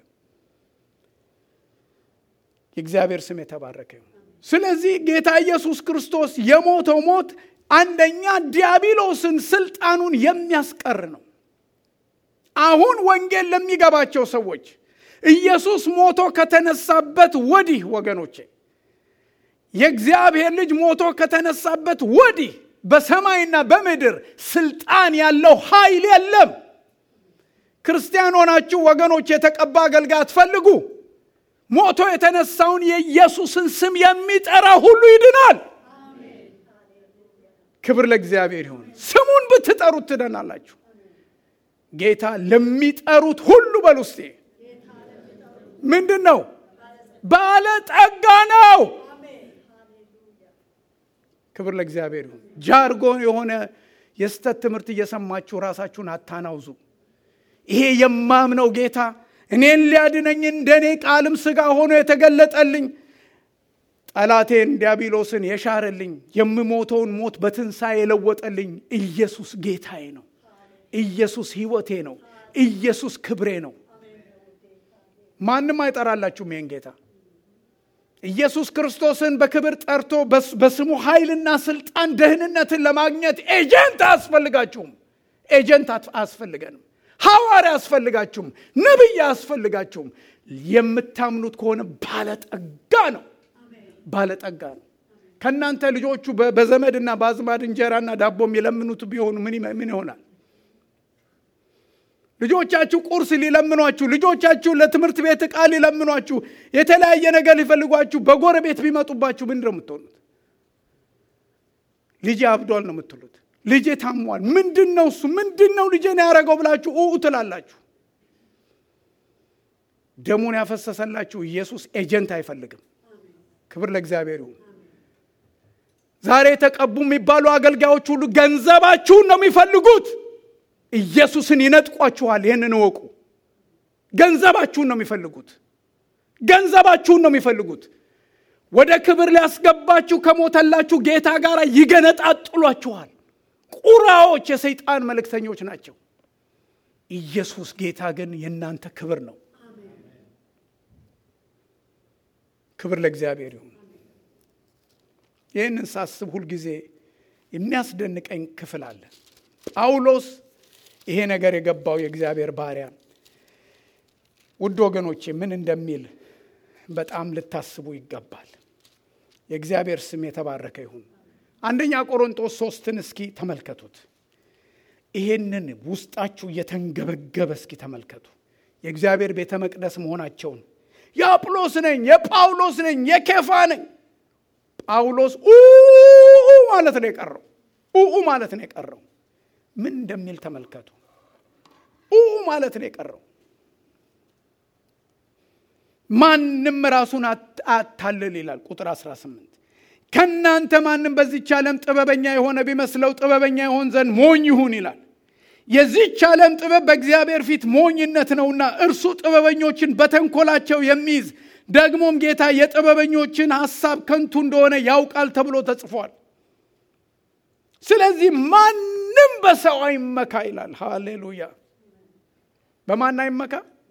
የእግዚአብሔር ስም የተባረከ ይሁን። ስለዚህ ጌታ ኢየሱስ ክርስቶስ የሞተው ሞት አንደኛ ዲያብሎስን ስልጣኑን የሚያስቀር ነው። አሁን ወንጌል ለሚገባቸው ሰዎች ኢየሱስ ሞቶ ከተነሳበት ወዲህ ወገኖቼ የእግዚአብሔር ልጅ ሞቶ ከተነሳበት ወዲህ በሰማይና በምድር ስልጣን ያለው ኃይል የለም። ክርስቲያን ሆናችሁ ወገኖች የተቀባ አገልጋይ አትፈልጉ። ሞቶ የተነሳውን የኢየሱስን ስም የሚጠራ ሁሉ ይድናል። ክብር ለእግዚአብሔር ይሁን። ስሙን ብትጠሩት ትደናላችሁ። ጌታ ለሚጠሩት ሁሉ በሉ እስቲ ምንድን ነው? ባለጠጋ ነው። ክብር ለእግዚአብሔር ይሁን። ጃርጎን የሆነ የስተት ትምህርት እየሰማችሁ ራሳችሁን አታናውዙ። ይሄ የማምነው ጌታ እኔን ሊያድነኝ እንደኔ ቃልም ስጋ ሆኖ የተገለጠልኝ ጠላቴን ዲያብሎስን የሻረልኝ የምሞተውን ሞት በትንሣኤ የለወጠልኝ ኢየሱስ ጌታዬ ነው። ኢየሱስ ሕይወቴ ነው። ኢየሱስ ክብሬ ነው። ማንም አይጠራላችሁም ይህን ጌታ ኢየሱስ ክርስቶስን በክብር ጠርቶ በስሙ ኃይልና ስልጣን ደህንነትን ለማግኘት ኤጀንት አያስፈልጋችሁም። ኤጀንት አያስፈልገንም። ሐዋርያ አያስፈልጋችሁም። ነቢይ አያስፈልጋችሁም። የምታምኑት ከሆነ ባለጠጋ ነው። ባለጠጋ ነው። ከእናንተ ልጆቹ በዘመድና በአዝማድ እንጀራና ዳቦ የሚለምኑት ቢሆኑ ምን ይሆናል? ልጆቻችሁ ቁርስ ሊለምኗችሁ፣ ልጆቻችሁ ለትምህርት ቤት ዕቃ ሊለምኗችሁ፣ የተለያየ ነገር ሊፈልጓችሁ በጎረቤት ቢመጡባችሁ ምንድን ነው የምትሆኑት? ልጄ አብዷል ነው የምትሉት። ልጄ ታሟል። ምንድን ነው እሱ? ምንድን ነው ልጄን ያደረገው ብላችሁ ኡ ትላላችሁ። ደሙን ያፈሰሰላችሁ ኢየሱስ ኤጀንት አይፈልግም። ክብር ለእግዚአብሔር ይሁን። ዛሬ የተቀቡ የሚባሉ አገልጋዮች ሁሉ ገንዘባችሁን ነው የሚፈልጉት። ኢየሱስን ይነጥቋችኋል። ይህንን እወቁ። ገንዘባችሁን ነው የሚፈልጉት። ገንዘባችሁን ነው የሚፈልጉት። ወደ ክብር ሊያስገባችሁ ከሞተላችሁ ጌታ ጋር ይገነጣጥሏችኋል። ቁራዎች፣ የሰይጣን መልእክተኞች ናቸው። ኢየሱስ ጌታ ግን የእናንተ ክብር ነው። ክብር ለእግዚአብሔር ይሁን። ይህንን ሳስብ ሁልጊዜ የሚያስደንቀኝ ክፍል አለ። ጳውሎስ ይሄ ነገር የገባው የእግዚአብሔር ባሪያ ውድ ወገኖቼ ምን እንደሚል በጣም ልታስቡ ይገባል። የእግዚአብሔር ስም የተባረከ ይሁን። አንደኛ ቆሮንጦስ ሶስትን እስኪ ተመልከቱት። ይሄንን ውስጣችሁ እየተንገበገበ እስኪ ተመልከቱ። የእግዚአብሔር ቤተ መቅደስ መሆናቸውን የአጵሎስ ነኝ፣ የጳውሎስ ነኝ፣ የኬፋ ነኝ። ጳውሎስ ኡ ማለት ነው የቀረው ኡ ማለት ነው የቀረው ምን እንደሚል ተመልከቱ። ኡ ማለት ነው የቀረው። ማንም ራሱን አታልል ይላል ቁጥር 18 ከእናንተ ማንም በዚች ዓለም ጥበበኛ የሆነ ቢመስለው ጥበበኛ ይሆን ዘንድ ሞኝ ይሁን ይላል። የዚች ዓለም ጥበብ በእግዚአብሔር ፊት ሞኝነት ነውና እርሱ ጥበበኞችን በተንኮላቸው የሚይዝ ደግሞም ጌታ የጥበበኞችን ሐሳብ ከንቱ እንደሆነ ያውቃል ተብሎ ተጽፏል። ስለዚህ ማንም በሰው አይመካ ይላል። ሃሌሉያ። በማን አይመካ?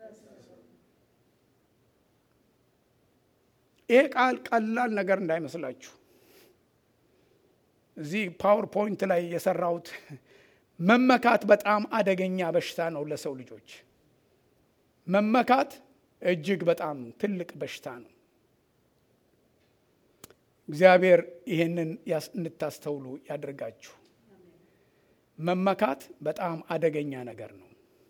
ይሄ ቃል ቀላል ነገር እንዳይመስላችሁ። እዚህ ፓወርፖይንት ላይ የሰራሁት መመካት በጣም አደገኛ በሽታ ነው ለሰው ልጆች። መመካት እጅግ በጣም ትልቅ በሽታ ነው። እግዚአብሔር ይህንን እንድታስተውሉ ያደርጋችሁ። መመካት በጣም አደገኛ ነገር ነው።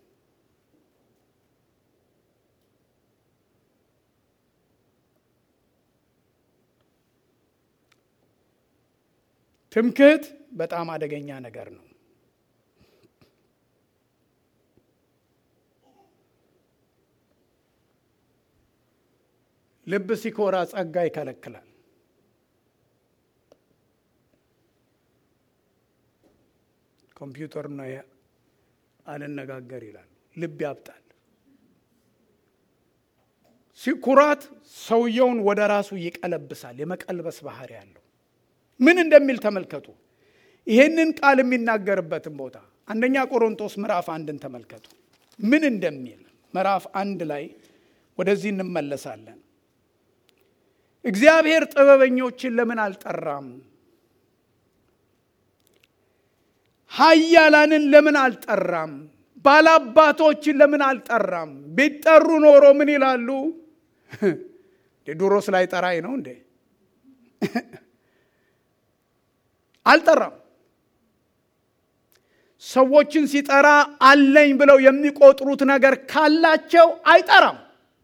ትምክህት በጣም አደገኛ ነገር ነው። ልብ ሲኮራ ጸጋ ይከለክላል። ኮምፒውተር ነው አልነጋገር ይላል። ልብ ያብጣል። ሲኩራት ሰውየውን ወደ ራሱ ይቀለብሳል። የመቀልበስ ባህሪ ያለው ምን እንደሚል ተመልከቱ። ይሄንን ቃል የሚናገርበትን ቦታ አንደኛ ቆሮንቶስ ምዕራፍ አንድን ተመልከቱ። ምን እንደሚል ምዕራፍ አንድ ላይ ወደዚህ እንመለሳለን። እግዚአብሔር ጥበበኞችን ለምን አልጠራም? ኃያላንን ለምን አልጠራም? ባላባቶችን ለምን አልጠራም? ቢጠሩ ኖሮ ምን ይላሉ? ድሮስ ላይ ጠራኝ ነው እንዴ? አልጠራም። ሰዎችን ሲጠራ አለኝ ብለው የሚቆጥሩት ነገር ካላቸው አይጠራም።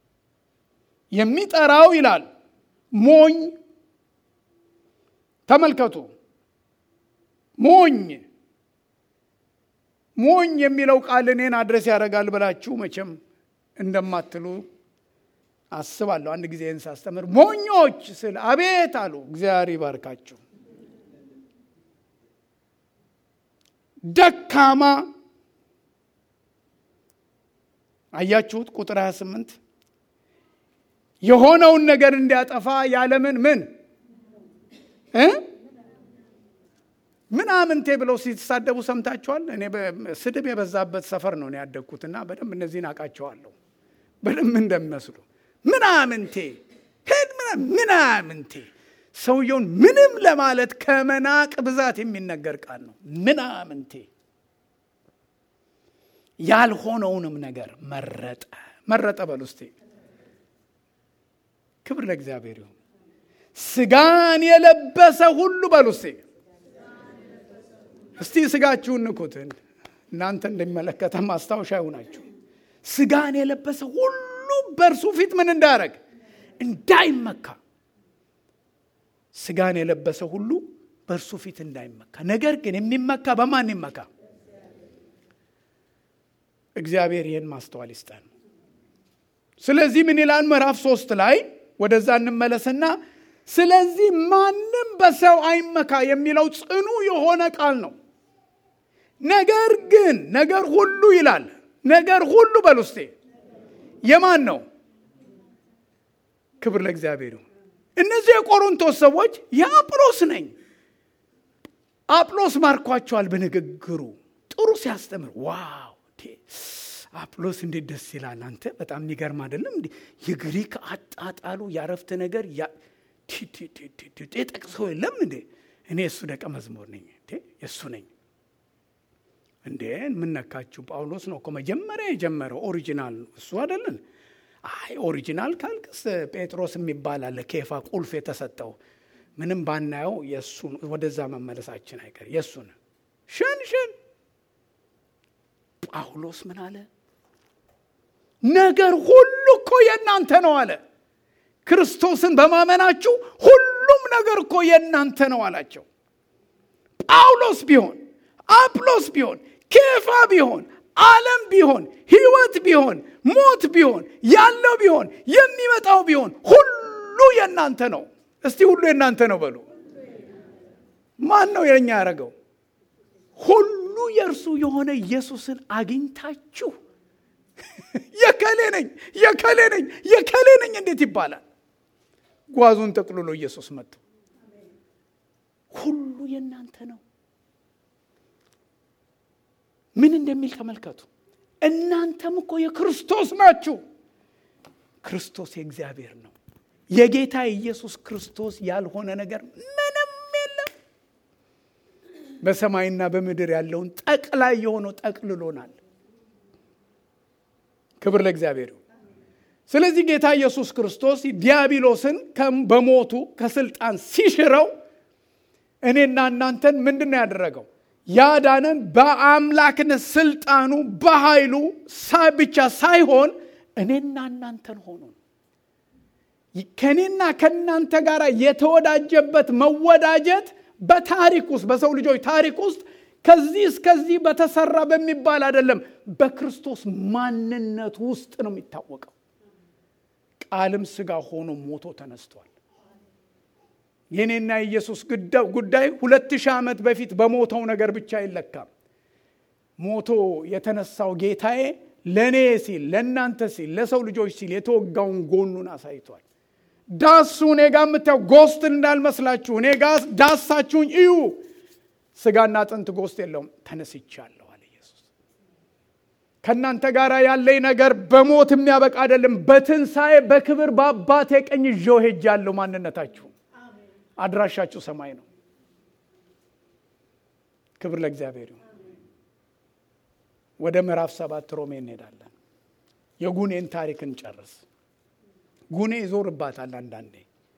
የሚጠራው ይላል ሞኝ ተመልከቱ። ሞኝ ሞኝ የሚለው ቃል እኔን አድረስ ያደርጋል ብላችሁ መቼም እንደማትሉ አስባለሁ። አንድ ጊዜ ይህን ሳስተምር ሞኞች ስል አቤት አሉ። እግዚአብሔር ይባርካችሁ። ደካማ አያችሁት? ቁጥር 28 የሆነውን ነገር እንዲያጠፋ ያለምን ምን እ ምናምንቴ ብለው ሲሳደቡ ሰምታችኋል። እኔ ስድብ የበዛበት ሰፈር ነው ያደግኩትና በደንብ እነዚህን አውቃቸዋለሁ በደንብ እንደሚመስሉ ምናምንቴ ሄድ ምናምንቴ ሰውየውን ምንም ለማለት ከመናቅ ብዛት የሚነገር ቃል ነው። ምናምንቴ ያልሆነውንም ነገር መረጠ መረጠ በሉ እስቲ ክብር ለእግዚአብሔር ይሁን። ስጋን የለበሰ ሁሉ በሉ እስቲ እስቲ ስጋችሁን ንኩት። እናንተ እንደሚመለከተ ማስታወሻ ይሁናችሁ። ስጋን የለበሰ ሁሉ በእርሱ ፊት ምን እንዳያደረግ እንዳይመካ ስጋን የለበሰ ሁሉ በእርሱ ፊት እንዳይመካ። ነገር ግን የሚመካ በማን ይመካ? እግዚአብሔር ይህን ማስተዋል ይስጠን። ስለዚህ ምን ይላል ምዕራፍ ሶስት ላይ ወደዛ እንመለስና ስለዚህ ማንም በሰው አይመካ የሚለው ጽኑ የሆነ ቃል ነው። ነገር ግን ነገር ሁሉ ይላል ነገር ሁሉ በሉስቴ የማን ነው? ክብር ለእግዚአብሔር ይሁን። እነዚህ የቆሮንቶስ ሰዎች የአጵሎስ ነኝ። አጵሎስ ማርኳቸዋል በንግግሩ ጥሩ ሲያስተምር፣ ዋው አጵሎስ እንዴት ደስ ይላል! አንተ በጣም የሚገርም አይደለም እንዴ? የግሪክ አጣጣሉ ያረፍተ ነገር ጠቅሶ የለም እንዴ? እኔ የእሱ ደቀ መዝሙር ነኝ፣ የእሱ ነኝ እንዴ? የምነካችሁ ጳውሎስ ነው እኮ መጀመሪያ የጀመረው ኦሪጂናል እሱ አይደለን? አይ ኦሪጂናል ካልክስ ጴጥሮስ የሚባል አለ ኬፋ ቁልፍ የተሰጠው ምንም ባናየው የእሱ ወደዛ መመለሳችን አይቀር የእሱን ሽን ሽን ጳውሎስ ምን አለ? ነገር ሁሉ እኮ የእናንተ ነው አለ። ክርስቶስን በማመናችሁ ሁሉም ነገር እኮ የእናንተ ነው አላቸው። ጳውሎስ ቢሆን አጵሎስ ቢሆን ኬፋ ቢሆን ዓለም ቢሆን ሕይወት ቢሆን ሞት ቢሆን ያለው ቢሆን የሚመጣው ቢሆን ሁሉ የእናንተ ነው። እስቲ ሁሉ የእናንተ ነው በሉ። ማን ነው የኛ ያደረገው? ሁሉ የእርሱ የሆነ ኢየሱስን አግኝታችሁ የከሌ ነኝ የከሌ ነኝ የከሌ ነኝ እንዴት ይባላል? ጓዙን ጠቅልሎ ኢየሱስ መጥቶ ሁሉ የእናንተ ነው። ምን እንደሚል ተመልከቱ። እናንተም እኮ የክርስቶስ ናችሁ። ክርስቶስ የእግዚአብሔር ነው። የጌታ ኢየሱስ ክርስቶስ ያልሆነ ነገር ምንም የለም። በሰማይና በምድር ያለውን ጠቅላይ የሆነው ጠቅልሎናል። ክብር ለእግዚአብሔር ይሁን። ስለዚህ ጌታ ኢየሱስ ክርስቶስ ዲያብሎስን በሞቱ ከስልጣን ሲሽረው እኔና እናንተን ምንድን ነው ያደረገው? ያዳነን በአምላክነት ስልጣኑ በኃይሉ ብቻ ሳይሆን እኔና እናንተን ሆኖ ከእኔና ከእናንተ ጋር የተወዳጀበት መወዳጀት በታሪክ ውስጥ በሰው ልጆች ታሪክ ውስጥ ከዚህ እስከዚህ በተሰራ በሚባል አይደለም፣ በክርስቶስ ማንነት ውስጥ ነው የሚታወቀው። ቃልም ስጋ ሆኖ ሞቶ ተነስቷል። የኔና የኢየሱስ ጉዳይ ሁለት ሺህ ዓመት በፊት በሞተው ነገር ብቻ አይለካም። ሞቶ የተነሳው ጌታዬ ለእኔ ሲል ለእናንተ ሲል ለሰው ልጆች ሲል የተወጋውን ጎኑን አሳይቷል። ዳሱ እኔ ጋ የምታየው ጎስት እንዳልመስላችሁ እኔ ጋ ዳሳችሁኝ እዩ። ስጋና አጥንት ጎስት የለውም። ተነስቻለሁ አለ ኢየሱስ። ከእናንተ ጋር ያለኝ ነገር በሞት የሚያበቃ አይደለም። በትንሣኤ በክብር በአባቴ ቀኝ ይዤው ሄጃለሁ። ማንነታችሁ አድራሻችሁ ሰማይ ነው። ክብር ለእግዚአብሔር ይሁን። ወደ ምዕራፍ ሰባት ሮሜ እንሄዳለን። የጉኔን ታሪክ እንጨርስ። ጉኔ ይዞርባታል አንዳንዴ።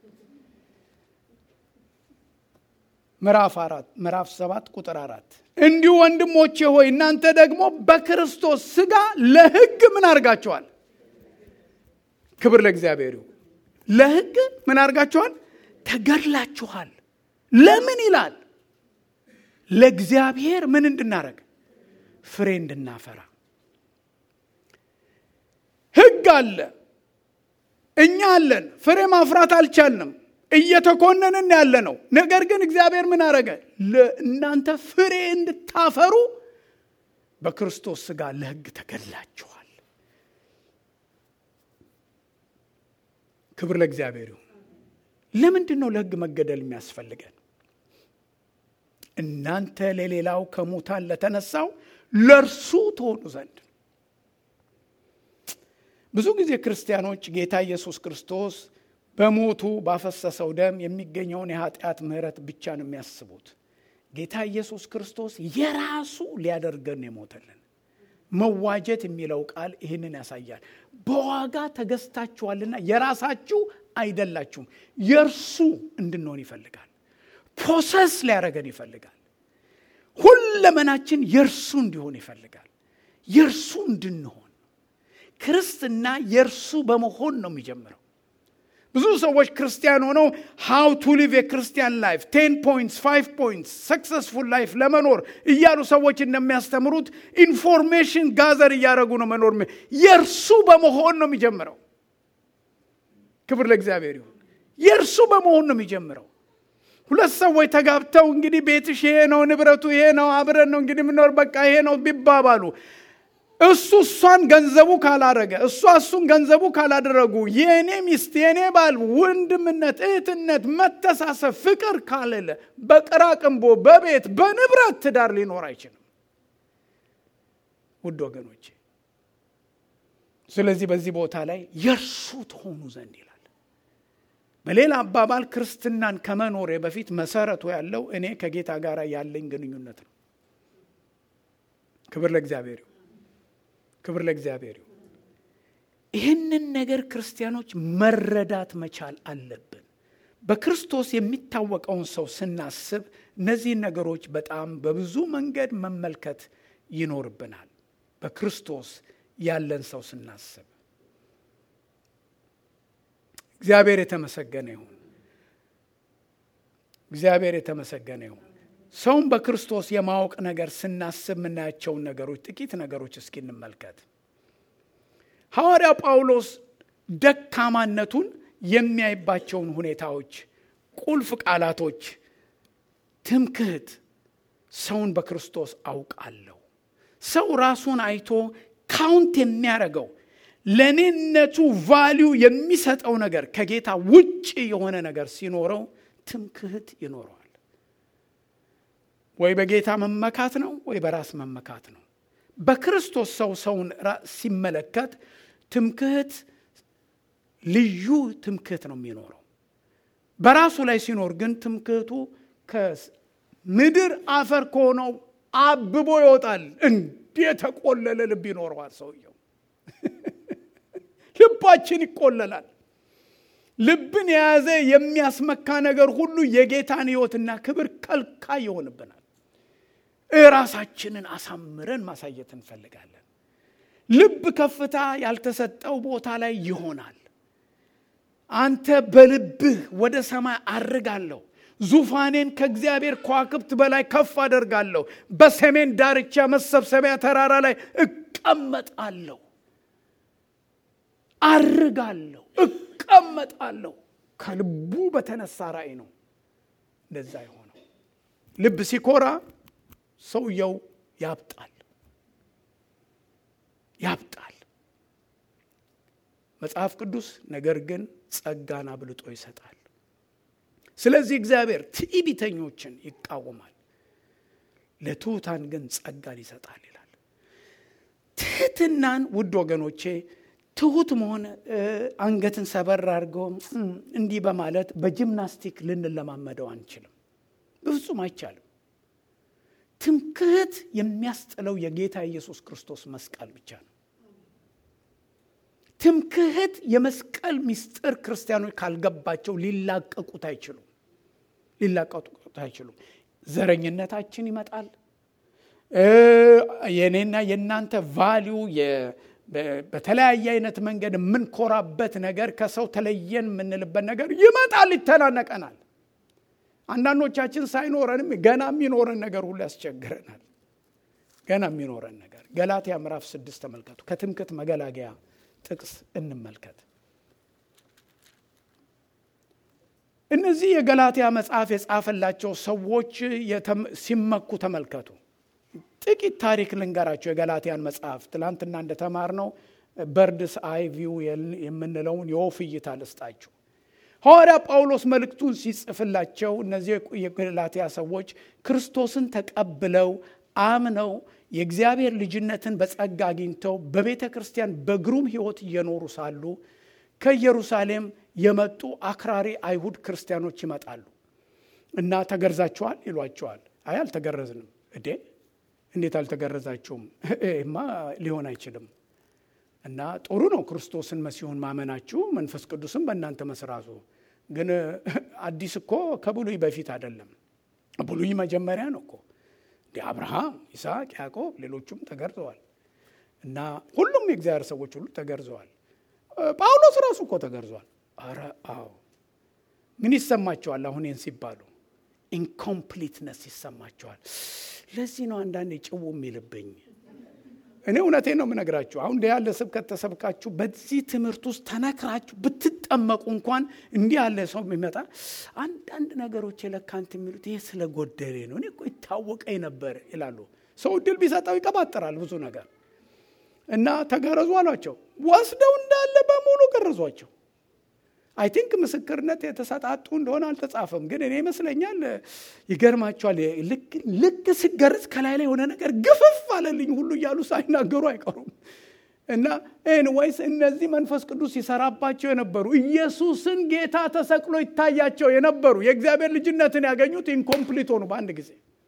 ምዕራፍ አራት ምዕራፍ ሰባት ቁጥር አራት እንዲሁ ወንድሞቼ ሆይ እናንተ ደግሞ በክርስቶስ ሥጋ ለሕግ ምን አድርጋችኋል? ክብር ለእግዚአብሔር ይሁን። ለሕግ ምን አድርጋችኋል? ተገድላችኋል። ለምን ይላል? ለእግዚአብሔር ምን እንድናረግ ፍሬ እንድናፈራ። ሕግ አለ፣ እኛ አለን፣ ፍሬ ማፍራት አልቻልንም። እየተኮነንን ያለ ነው። ነገር ግን እግዚአብሔር ምን አረገ? እናንተ ፍሬ እንድታፈሩ በክርስቶስ ሥጋ ለሕግ ተገድላችኋል። ክብር ለእግዚአብሔር ይሁን። ለምንድን ነው ለሕግ መገደል የሚያስፈልገን? እናንተ ለሌላው ከሙታን ለተነሳው ለእርሱ ትሆኑ ዘንድ። ብዙ ጊዜ ክርስቲያኖች ጌታ ኢየሱስ ክርስቶስ በሞቱ ባፈሰሰው ደም የሚገኘውን የኃጢአት ምሕረት ብቻ ነው የሚያስቡት። ጌታ ኢየሱስ ክርስቶስ የራሱ ሊያደርገን የሞተልን። መዋጀት የሚለው ቃል ይህንን ያሳያል። በዋጋ ተገዝታችኋልና የራሳችሁ አይደላችሁም። የእርሱ እንድንሆን ይፈልጋል። ፕሮሰስ ሊያደረገን ይፈልጋል። ሁለመናችን የእርሱ እንዲሆን ይፈልጋል። የእርሱ እንድንሆን ክርስትና የእርሱ በመሆን ነው የሚጀምረው። ብዙ ሰዎች ክርስቲያን ሆነው ሃው ቱ ሊቭ የክርስቲያን ላይፍ ቴን ፖይንትስ ፋይቭ ፖይንትስ ሰክሰስፉል ላይፍ ለመኖር እያሉ ሰዎች እንደሚያስተምሩት ኢንፎርሜሽን ጋዘር እያደረጉ ነው መኖር። የእርሱ በመሆን ነው የሚጀምረው። ክብር ለእግዚአብሔር ይሁን። የእርሱ በመሆን ነው የሚጀምረው። ሁለት ሰዎች ተጋብተው እንግዲህ ቤትሽ ይሄ ነው፣ ንብረቱ ይሄ ነው፣ አብረን ነው እንግዲህ የምንኖር በቃ ይሄ ነው ቢባባሉ እሱ እሷን ገንዘቡ ካላረገ እሷ እሱን ገንዘቡ ካላደረጉ የእኔ ሚስት የእኔ ባል ወንድምነት፣ እህትነት፣ መተሳሰብ፣ ፍቅር ካለለ በቅራቅንቦ በቤት በንብረት ትዳር ሊኖር አይችልም። ውድ ወገኖቼ፣ ስለዚህ በዚህ ቦታ ላይ የእርሱ ትሆኑ ዘንድ ይላል። በሌላ አባባል ክርስትናን ከመኖሬ በፊት መሰረቱ ያለው እኔ ከጌታ ጋር ያለኝ ግንኙነት ነው። ክብር ለእግዚአብሔር ይሁን። ክብር ለእግዚአብሔር ይሁን። ይህንን ነገር ክርስቲያኖች መረዳት መቻል አለብን። በክርስቶስ የሚታወቀውን ሰው ስናስብ እነዚህን ነገሮች በጣም በብዙ መንገድ መመልከት ይኖርብናል። በክርስቶስ ያለን ሰው ስናስብ እግዚአብሔር የተመሰገነ ይሁን። እግዚአብሔር የተመሰገነ ይሁን። ሰውን በክርስቶስ የማወቅ ነገር ስናስብ የምናያቸውን ነገሮች ጥቂት ነገሮች እስኪ እንመልከት። ሐዋርያ ጳውሎስ ደካማነቱን የሚያይባቸውን ሁኔታዎች፣ ቁልፍ ቃላቶች፣ ትምክህት፣ ሰውን በክርስቶስ አውቃለሁ። ሰው ራሱን አይቶ ካውንት የሚያደርገው ለእኔነቱ ቫሊዩ የሚሰጠው ነገር ከጌታ ውጭ የሆነ ነገር ሲኖረው ትምክህት ይኖረዋል። ወይ በጌታ መመካት ነው፣ ወይ በራስ መመካት ነው። በክርስቶስ ሰው ሰውን ሲመለከት ትምክህት ልዩ ትምክህት ነው የሚኖረው። በራሱ ላይ ሲኖር ግን ትምክህቱ ከምድር አፈር ከሆነው አብቦ ይወጣል። እንዲህ የተቆለለ ልብ ይኖረዋል ሰውየው። ልባችን ይቆለላል። ልብን የያዘ የሚያስመካ ነገር ሁሉ የጌታን ሕይወትና ክብር ከልካይ ይሆንብናል። ራሳችንን አሳምረን ማሳየት እንፈልጋለን። ልብ ከፍታ ያልተሰጠው ቦታ ላይ ይሆናል። አንተ በልብህ ወደ ሰማይ አርጋለሁ፣ ዙፋኔን ከእግዚአብሔር ከዋክብት በላይ ከፍ አደርጋለሁ፣ በሰሜን ዳርቻ መሰብሰቢያ ተራራ ላይ እቀመጣለሁ፣ አርጋለሁ፣ እቀመጣለሁ። ከልቡ በተነሳ ራእይ ነው እንደዛ የሆነው። ልብ ሲኮራ ሰውየው ያብጣል ያብጣል። መጽሐፍ ቅዱስ ነገር ግን ጸጋን አብልጦ ይሰጣል። ስለዚህ እግዚአብሔር ትዕቢተኞችን ይቃወማል፣ ለትሑታን ግን ጸጋን ይሰጣል ይላል። ትህትናን ውድ ወገኖቼ ትሁት መሆን አንገትን ሰበር አድርገው እንዲህ በማለት በጂምናስቲክ ልንለማመደው አንችልም። በፍጹም አይቻልም። ትምክህት የሚያስጥለው የጌታ ኢየሱስ ክርስቶስ መስቀል ብቻ ነው። ትምክህት የመስቀል ምስጢር ክርስቲያኖች ካልገባቸው ሊላቀቁት አይችሉም። ሊላቀቁት አይችሉም። ዘረኝነታችን ይመጣል። የእኔና የእናንተ ቫሊዩ በተለያየ አይነት መንገድ የምንኮራበት ነገር ከሰው ተለየን የምንልበት ነገር ይመጣል፣ ይተናነቀናል። አንዳንዶቻችን ሳይኖረንም ገና የሚኖረን ነገር ሁሉ ያስቸግረናል። ገና የሚኖረን ነገር ገላትያ ምዕራፍ ስድስት ተመልከቱ። ከትምክህት መገላገያ ጥቅስ እንመልከት። እነዚህ የገላትያ መጽሐፍ የጻፈላቸው ሰዎች ሲመኩ ተመልከቱ። ጥቂት ታሪክ ልንገራቸው። የገላትያን መጽሐፍ ትላንትና እንደተማርነው በርድስ አይ ቪው የምንለውን የወፍ እይታ ልስጣችሁ። ሐዋርያ ጳውሎስ መልእክቱን ሲጽፍላቸው እነዚህ የገላትያ ሰዎች ክርስቶስን ተቀብለው አምነው የእግዚአብሔር ልጅነትን በጸጋ አግኝተው በቤተ ክርስቲያን በግሩም ሕይወት እየኖሩ ሳሉ ከኢየሩሳሌም የመጡ አክራሪ አይሁድ ክርስቲያኖች ይመጣሉ እና ተገርዛችኋል ይሏቸዋል። አይ አልተገረዝንም። እዴ እንዴት አልተገረዛችሁም? ማ ሊሆን አይችልም። እና ጥሩ ነው ክርስቶስን መሲሁን ማመናችሁ መንፈስ ቅዱስም በእናንተ መስራቱ። ግን አዲስ እኮ ከብሉይ በፊት አይደለም፣ ብሉይ መጀመሪያ ነው እኮ እንደ አብርሃም፣ ይስሐቅ፣ ያዕቆብ ሌሎቹም ተገርዘዋል። እና ሁሉም የእግዚአብሔር ሰዎች ሁሉ ተገርዘዋል። ጳውሎስ ራሱ እኮ ተገርዟል። አረ አዎ። ምን ይሰማቸዋል አሁን ይህን ሲባሉ? ኢንኮምፕሊትነስ ይሰማቸዋል። ለዚህ ነው አንዳንዴ ጭው የሚልብኝ። እኔ እውነቴን ነው የምነግራችሁ። አሁን እንዲህ ያለ ስብከት ተሰብካችሁ በዚህ ትምህርት ውስጥ ተነክራችሁ ብትጠመቁ እንኳን እንዲህ ያለ ሰው የሚመጣ አንዳንድ ነገሮች የለካንት የሚሉት ይሄ ስለ ጎደሌ ነው፣ እኔ እኮ ይታወቀኝ ነበር ይላሉ። ሰው እድል ቢሰጠው ይቀባጥራል ብዙ ነገር እና ተገረዙ አሏቸው። ወስደው እንዳለ በሙሉ ገረዟቸው። አይ ቲንክ ምስክርነት የተሰጣጡ እንደሆነ አልተጻፈም፣ ግን እኔ ይመስለኛል ይገርማቸዋል። ልክ ስገረዝ ከላይ ላይ የሆነ ነገር ግፍፍ አለልኝ ሁሉ እያሉ ሳይናገሩ አይቀሩም። እና ኤንዌይስ እነዚህ መንፈስ ቅዱስ ይሰራባቸው የነበሩ ኢየሱስን ጌታ ተሰቅሎ ይታያቸው የነበሩ የእግዚአብሔር ልጅነትን ያገኙት ኢንኮምፕሊት ሆኑ በአንድ ጊዜ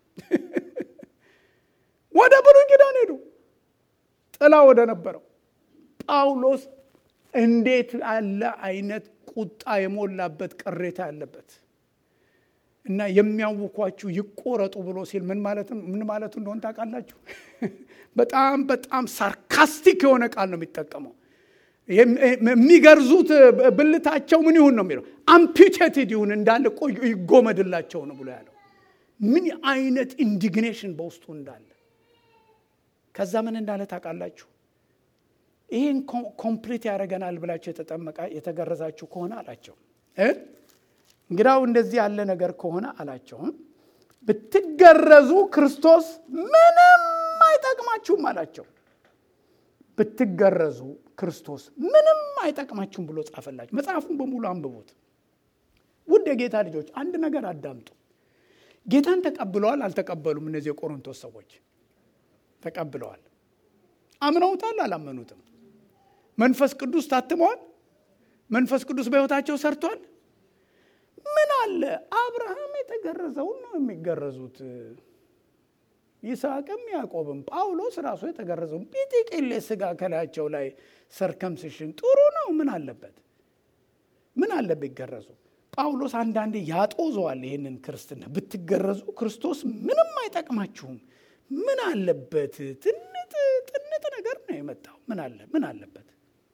ወደ ብሉይ ኪዳን ሄዱ። ጥላ ወደ ነበረው ጳውሎስ እንዴት ያለ አይነት ቁጣ የሞላበት ቅሬታ ያለበት እና የሚያውኳችሁ ይቆረጡ ብሎ ሲል ምን ማለት ምን ማለቱ እንደሆን ታውቃላችሁ? በጣም በጣም ሳርካስቲክ የሆነ ቃል ነው የሚጠቀመው። የሚገርዙት ብልታቸው ምን ይሁን ነው የሚለው፣ አምፒቴትድ ይሁን እንዳለ ቆዩ ይጎመድላቸው ነው ብሎ ያለው። ምን አይነት ኢንዲግኔሽን በውስጡ እንዳለ ከዛ ምን እንዳለ ታውቃላችሁ? ይህን ኮምፕሊት ያደረገናል ብላችሁ የተጠመቃ የተገረዛችሁ ከሆነ አላቸው። እንግዳው እንደዚህ ያለ ነገር ከሆነ አላቸው ብትገረዙ ክርስቶስ ምንም አይጠቅማችሁም አላቸው። ብትገረዙ ክርስቶስ ምንም አይጠቅማችሁም ብሎ ጻፈላችሁ። መጽሐፉን በሙሉ አንብቡት። ውድ የጌታ ልጆች አንድ ነገር አዳምጡ። ጌታን ተቀብለዋል አልተቀበሉም? እነዚህ የቆሮንቶስ ሰዎች ተቀብለዋል። አምነውታል አላመኑትም? መንፈስ ቅዱስ ታትመዋል። መንፈስ ቅዱስ በሕይወታቸው ሰርቷል። ምን አለ አብርሃም የተገረዘውን ነው የሚገረዙት። ይስሐቅም ያዕቆብም ጳውሎስ ራሱ የተገረዘውን ጲጢቅሌ ስጋ ከላያቸው ላይ ሰርከምስሽን ጥሩ ነው። ምን አለበት? ምን አለበት ይገረዙ? ጳውሎስ አንዳንዴ ያጦዘዋል ይህንን ክርስትና። ብትገረዙ ክርስቶስ ምንም አይጠቅማችሁም። ምን አለበት? ትንጥ ጥንጥ ነገር ነው የመጣው። ምን አለ ምን አለበት?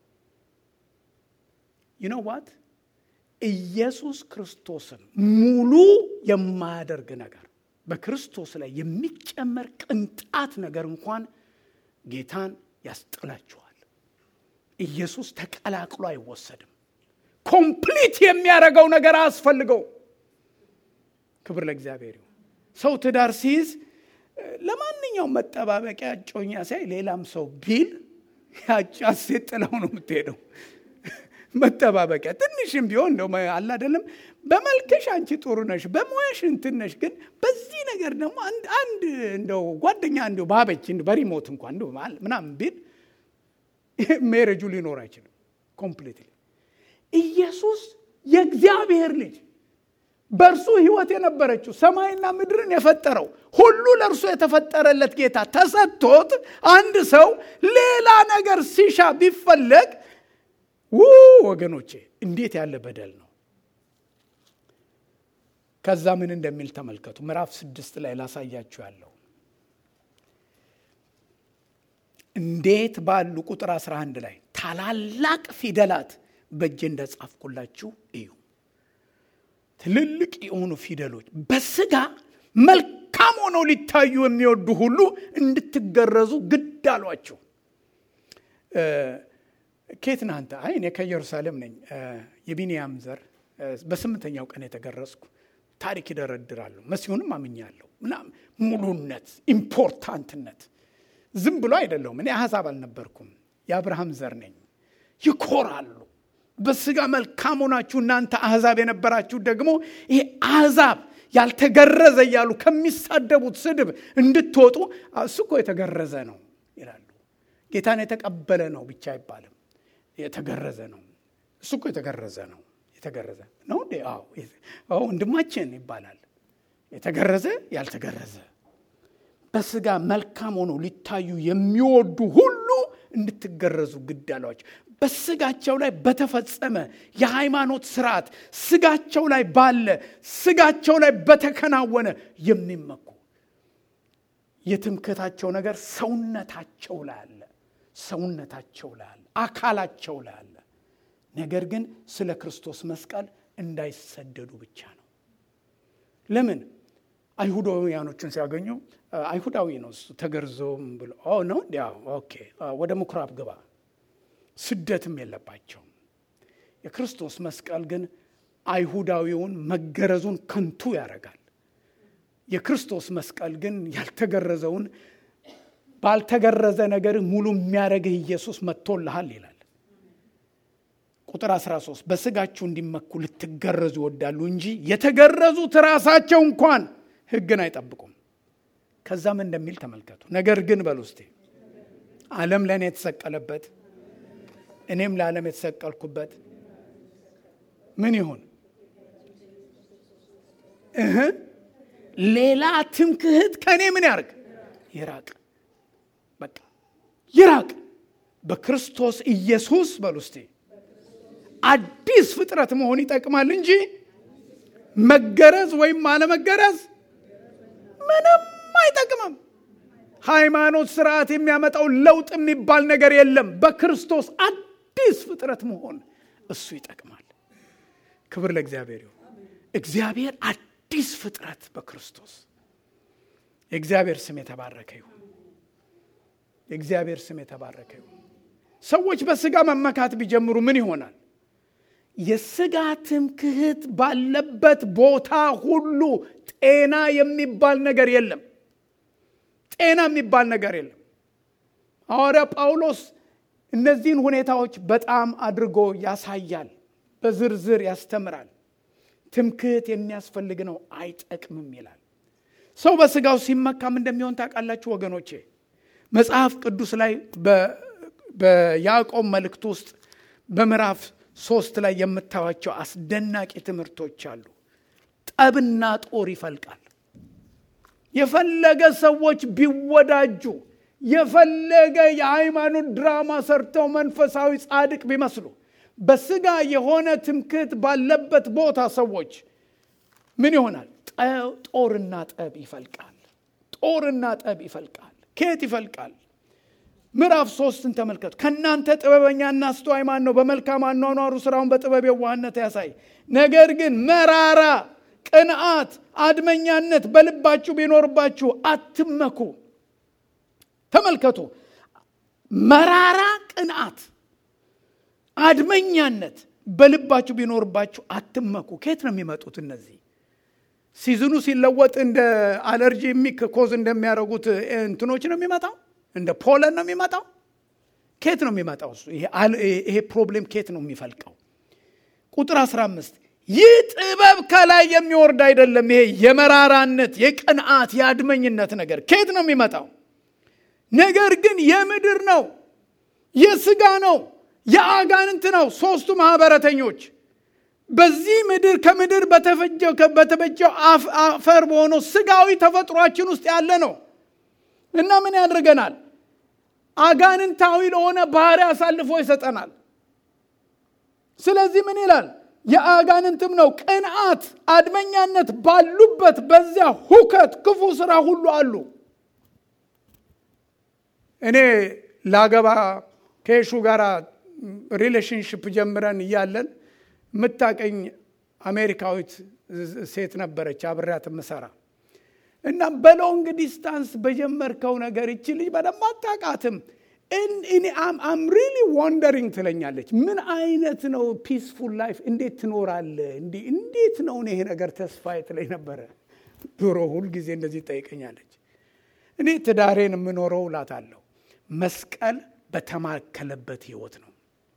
ይኖዋት ኢየሱስ ክርስቶስን ሙሉ የማያደርግ ነገር በክርስቶስ ላይ የሚጨመር ቅንጣት ነገር እንኳን ጌታን ያስጥላችኋል። ኢየሱስ ተቀላቅሎ አይወሰድም። ኮምፕሊት የሚያደርገው ነገር አያስፈልገው። ክብር ለእግዚአብሔር ይሁን። ሰው ትዳር ሲይዝ ለማንኛውም መጠባበቂያ እጮኛ ሳይ ሌላም ሰው ቢል ያጫ ሴት ጥላው ነው የምትሄደው። መጠባበቂያ ትንሽም ቢሆን እንደው አለ አይደለም። በመልክሽ አንቺ ጥሩ ነሽ፣ በሙያሽ እንትን ነሽ፣ ግን በዚህ ነገር ደግሞ አንድ እንደው ጓደኛ እንደው ባበች በሪሞት እንኳን እንደው ምናምን ቢል ሜሬጁ ሊኖር አይችልም ኮምፕሊትሊ። ኢየሱስ የእግዚአብሔር ልጅ በእርሱ ሕይወት የነበረችው ሰማይና ምድርን የፈጠረው ሁሉ ለእርሱ የተፈጠረለት ጌታ ተሰጥቶት አንድ ሰው ሌላ ነገር ሲሻ ቢፈለግ ው ወገኖቼ እንዴት ያለ በደል ነው። ከዛ ምን እንደሚል ተመልከቱ። ምዕራፍ ስድስት ላይ ላሳያችሁ ያለው እንዴት ባሉ ቁጥር 11 ላይ ታላላቅ ፊደላት በእጄ እንደጻፍኩላችሁ እዩ። ትልልቅ የሆኑ ፊደሎች በስጋ መልካም ሆነው ሊታዩ የሚወዱ ሁሉ እንድትገረዙ ግድ አሏቸው። ኬት ነህ አንተ? አይ እኔ ከኢየሩሳሌም ነኝ፣ የቢንያም ዘር በስምንተኛው ቀን የተገረዝኩ። ታሪክ ይደረድራሉ። መሲሁንም አምኛለሁ ምናምን ሙሉነት፣ ኢምፖርታንትነት ዝም ብሎ አይደለሁም። እኔ አሕዛብ አልነበርኩም፣ የአብርሃም ዘር ነኝ። ይኮራሉ። በስጋ መልካም ሆናችሁ እናንተ አሕዛብ የነበራችሁ ደግሞ ይሄ አሕዛብ ያልተገረዘ እያሉ ከሚሳደቡት ስድብ እንድትወጡ እሱ እኮ የተገረዘ ነው ይላሉ። ጌታን የተቀበለ ነው ብቻ አይባልም። የተገረዘ ነው። እሱ እኮ የተገረዘ ነው። የተገረዘ ነው እንዴ? አዎ ወንድማችን ይባላል። የተገረዘ ያልተገረዘ በስጋ መልካም ሆነው ሊታዩ የሚወዱ ሁሉ እንድትገረዙ ግድ አሏቸው። በስጋቸው ላይ በተፈጸመ የሃይማኖት ስርዓት ስጋቸው ላይ ባለ ስጋቸው ላይ በተከናወነ የሚመኩ የትምክህታቸው ነገር ሰውነታቸው ላይ አለ። ሰውነታቸው ላይ አለ። አካላቸው ላይ አለ። ነገር ግን ስለ ክርስቶስ መስቀል እንዳይሰደዱ ብቻ ነው። ለምን? አይሁዳውያኖችን ሲያገኙ አይሁዳዊ ነው እሱ ተገርዞም ብሎ ነው እንዲ ኦኬ፣ ወደ ምኩራብ ግባ ስደትም የለባቸውም። የክርስቶስ መስቀል ግን አይሁዳዊውን መገረዙን ከንቱ ያደርጋል። የክርስቶስ መስቀል ግን ያልተገረዘውን ባልተገረዘ ነገር ሙሉ የሚያደርግህ ኢየሱስ መጥቶልሃል ይላል። ቁጥር 13 በስጋችሁ እንዲመኩ ልትገረዙ ይወዳሉ እንጂ የተገረዙት ራሳቸው እንኳን ሕግን አይጠብቁም። ከዛም እንደሚል ተመልከቱ። ነገር ግን በሉ እስቲ ዓለም ለእኔ የተሰቀለበት እኔም ለዓለም የተሰቀልኩበት ምን ይሁን እህ ሌላ ትምክህት ከእኔ ምን ያርግ ይራቅ። በቃ ይራቅ። በክርስቶስ ኢየሱስ በሉ እስቲ አዲስ ፍጥረት መሆን ይጠቅማል እንጂ መገረዝ ወይም አለመገረዝ ምንም አይጠቅምም። ሃይማኖት ስርዓት የሚያመጣው ለውጥ የሚባል ነገር የለም። በክርስቶስ አዲስ ፍጥረት መሆን እሱ ይጠቅማል። ክብር ለእግዚአብሔር ይሁን። እግዚአብሔር አዲስ ፍጥረት በክርስቶስ የእግዚአብሔር ስም የተባረከ ይሁን። የእግዚአብሔር ስም የተባረከ ይሁን። ሰዎች በስጋ መመካት ቢጀምሩ ምን ይሆናል? የስጋ ትምክህት ባለበት ቦታ ሁሉ ጤና የሚባል ነገር የለም። ጤና የሚባል ነገር የለም። ሐዋርያ ጳውሎስ እነዚህን ሁኔታዎች በጣም አድርጎ ያሳያል፣ በዝርዝር ያስተምራል። ትምክህት የሚያስፈልግ ነው፣ አይጠቅምም ይላል። ሰው በስጋው ሲመካም እንደሚሆን ታውቃላችሁ ወገኖቼ። መጽሐፍ ቅዱስ ላይ በያዕቆብ መልእክት ውስጥ በምዕራፍ ሶስት ላይ የምታዩቸው አስደናቂ ትምህርቶች አሉ። ጠብና ጦር ይፈልቃል። የፈለገ ሰዎች ቢወዳጁ የፈለገ የሃይማኖት ድራማ ሰርተው መንፈሳዊ ጻድቅ ቢመስሉ በስጋ የሆነ ትምክህት ባለበት ቦታ ሰዎች ምን ይሆናል? ጦርና ጠብ ይፈልቃል። ጦርና ጠብ ይፈልቃል። ከየት ይፈልቃል? ምዕራፍ ሶስትን ተመልከቱ። ከእናንተ ጥበበኛና አስተዋይ ማን ነው? በመልካም አኗኗሩ ስራውን በጥበብ የዋህነት ያሳይ። ነገር ግን መራራ ቅንዓት፣ አድመኛነት በልባችሁ ቢኖርባችሁ አትመኩ። ተመልከቱ። መራራ ቅንዓት፣ አድመኛነት በልባችሁ ቢኖርባችሁ አትመኩ። ከየት ነው የሚመጡት እነዚህ? ሲዝኑ ሲለወጥ እንደ አለርጂ የሚክ ኮዝ እንደሚያደርጉት እንትኖች ነው የሚመጣው እንደ ፖለን ነው የሚመጣው። ኬት ነው የሚመጣው? እሱ ይሄ ፕሮብሌም ኬት ነው የሚፈልቀው? ቁጥር 15 ይህ ጥበብ ከላይ የሚወርድ አይደለም። ይሄ የመራራነት የቅንዓት የአድመኝነት ነገር ኬት ነው የሚመጣው? ነገር ግን የምድር ነው፣ የስጋ ነው፣ የአጋንንት ነው። ሶስቱ ማህበረተኞች በዚህ ምድር ከምድር በተበጀው አፈር በሆነው ስጋዊ ተፈጥሯችን ውስጥ ያለ ነው እና ምን ያደርገናል? አጋንንታዊ ለሆነ ባህሪ አሳልፎ ይሰጠናል። ስለዚህ ምን ይላል? የአጋንንትም ነው። ቅንዓት፣ አድመኛነት ባሉበት በዚያ ሁከት፣ ክፉ ስራ ሁሉ አሉ። እኔ ላገባ ከየሹ ጋር ሪሌሽንሽፕ ጀምረን እያለን የምታቀኝ አሜሪካዊት ሴት ነበረች አብሬያት ምሰራ እና በሎንግ ዲስታንስ በጀመርከው ነገር ይቺ ልጅ በደንብ አታውቃትም። አም ሪሊ ዋንደሪንግ ትለኛለች። ምን አይነት ነው ፒስፉል ላይፍ እንዴት ትኖራለህ? እንዴት ነው ይሄ ነገር ተስፋ ትለኝ ነበረ ድሮ። ሁልጊዜ እንደዚህ ጠይቀኛለች። እኔ ትዳሬን የምኖረው እላታለሁ መስቀል በተማከለበት ህይወት ነው።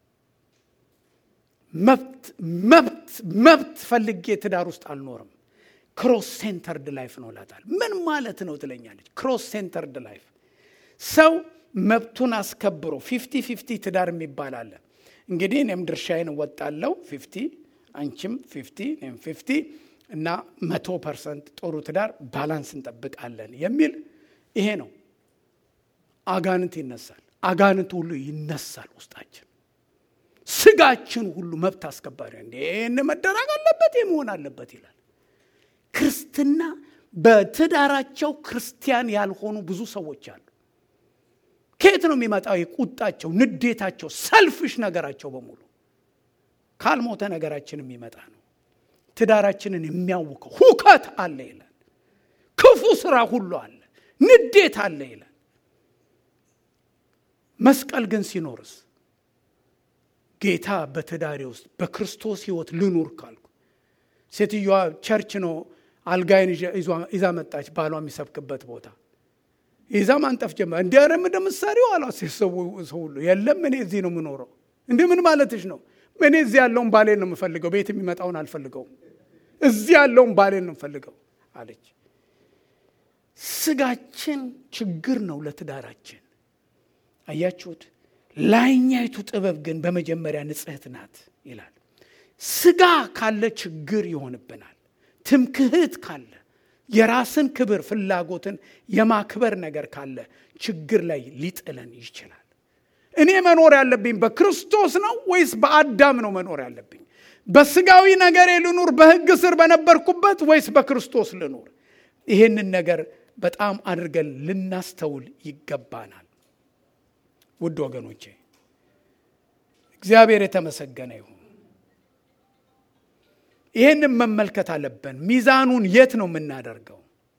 መብት መብት መብት ፈልጌ ትዳር ውስጥ አልኖርም። ክሮስ ሴንተርድ ላይፍ ነው እላታል። ምን ማለት ነው ትለኛለች። ክሮስ ሴንተርድ ላይፍ ሰው መብቱን አስከብሮ ፊፍቲ ፊፍቲ ትዳር የሚባል አለ። እንግዲህ እኔም ድርሻዬን እወጣለሁ ፊፍቲ፣ አንቺም ፊፍቲ፣ እኔም ፊፍቲ እና መቶ ፐርሰንት ጥሩ ትዳር ባላንስ እንጠብቃለን የሚል ይሄ ነው። አጋንንት ይነሳል። አጋንንት ሁሉ ይነሳል ውስጣችን ስጋችን ሁሉ መብት አስከባሪ እንዴ መደረግ አለበት መሆን አለበት ይላል። ክርስትና በትዳራቸው ክርስቲያን ያልሆኑ ብዙ ሰዎች አሉ። ከየት ነው የሚመጣው? ቁጣቸው፣ ንዴታቸው፣ ሰልፍሽ ነገራቸው በሙሉ ካልሞተ ነገራችን የሚመጣ ነው። ትዳራችንን የሚያውከው ሁከት አለ ይላል። ክፉ ስራ ሁሉ አለ፣ ንዴት አለ ይላል። መስቀል ግን ሲኖርስ ጌታ በትዳሬ ውስጥ በክርስቶስ ህይወት ልኑር ካልኩ ሴትዮዋ ቸርች ነው አልጋይን ይዛ መጣች። ባሏ የሚሰብክበት ቦታ ይዛ ማንጠፍ ጀመረ። እንዲ ረ እንደምሳሌው አሏ ሰው ሁሉ የለም እኔ እዚህ ነው የምኖረው። እንዲ ምን ማለትሽ ነው? እኔ እዚህ ያለውን ባሌን ነው የምፈልገው፣ ቤት የሚመጣውን አልፈልገውም። እዚህ ያለውን ባሌን ነው የምፈልገው አለች። ስጋችን ችግር ነው ለትዳራችን። አያችሁት? ላይኛይቱ ጥበብ ግን በመጀመሪያ ንጽሕት ናት ይላል። ስጋ ካለ ችግር ይሆንብናል። ትምክህት ካለ የራስን ክብር ፍላጎትን የማክበር ነገር ካለ ችግር ላይ ሊጥለን ይችላል። እኔ መኖር ያለብኝ በክርስቶስ ነው ወይስ በአዳም ነው መኖር ያለብኝ? በስጋዊ ነገሬ ልኑር በሕግ ስር በነበርኩበት ወይስ በክርስቶስ ልኑር? ይህንን ነገር በጣም አድርገን ልናስተውል ይገባናል። ውድ ወገኖቼ እግዚአብሔር የተመሰገነ ይሁን። ይህንም መመልከት አለብን። ሚዛኑን የት ነው የምናደርገው?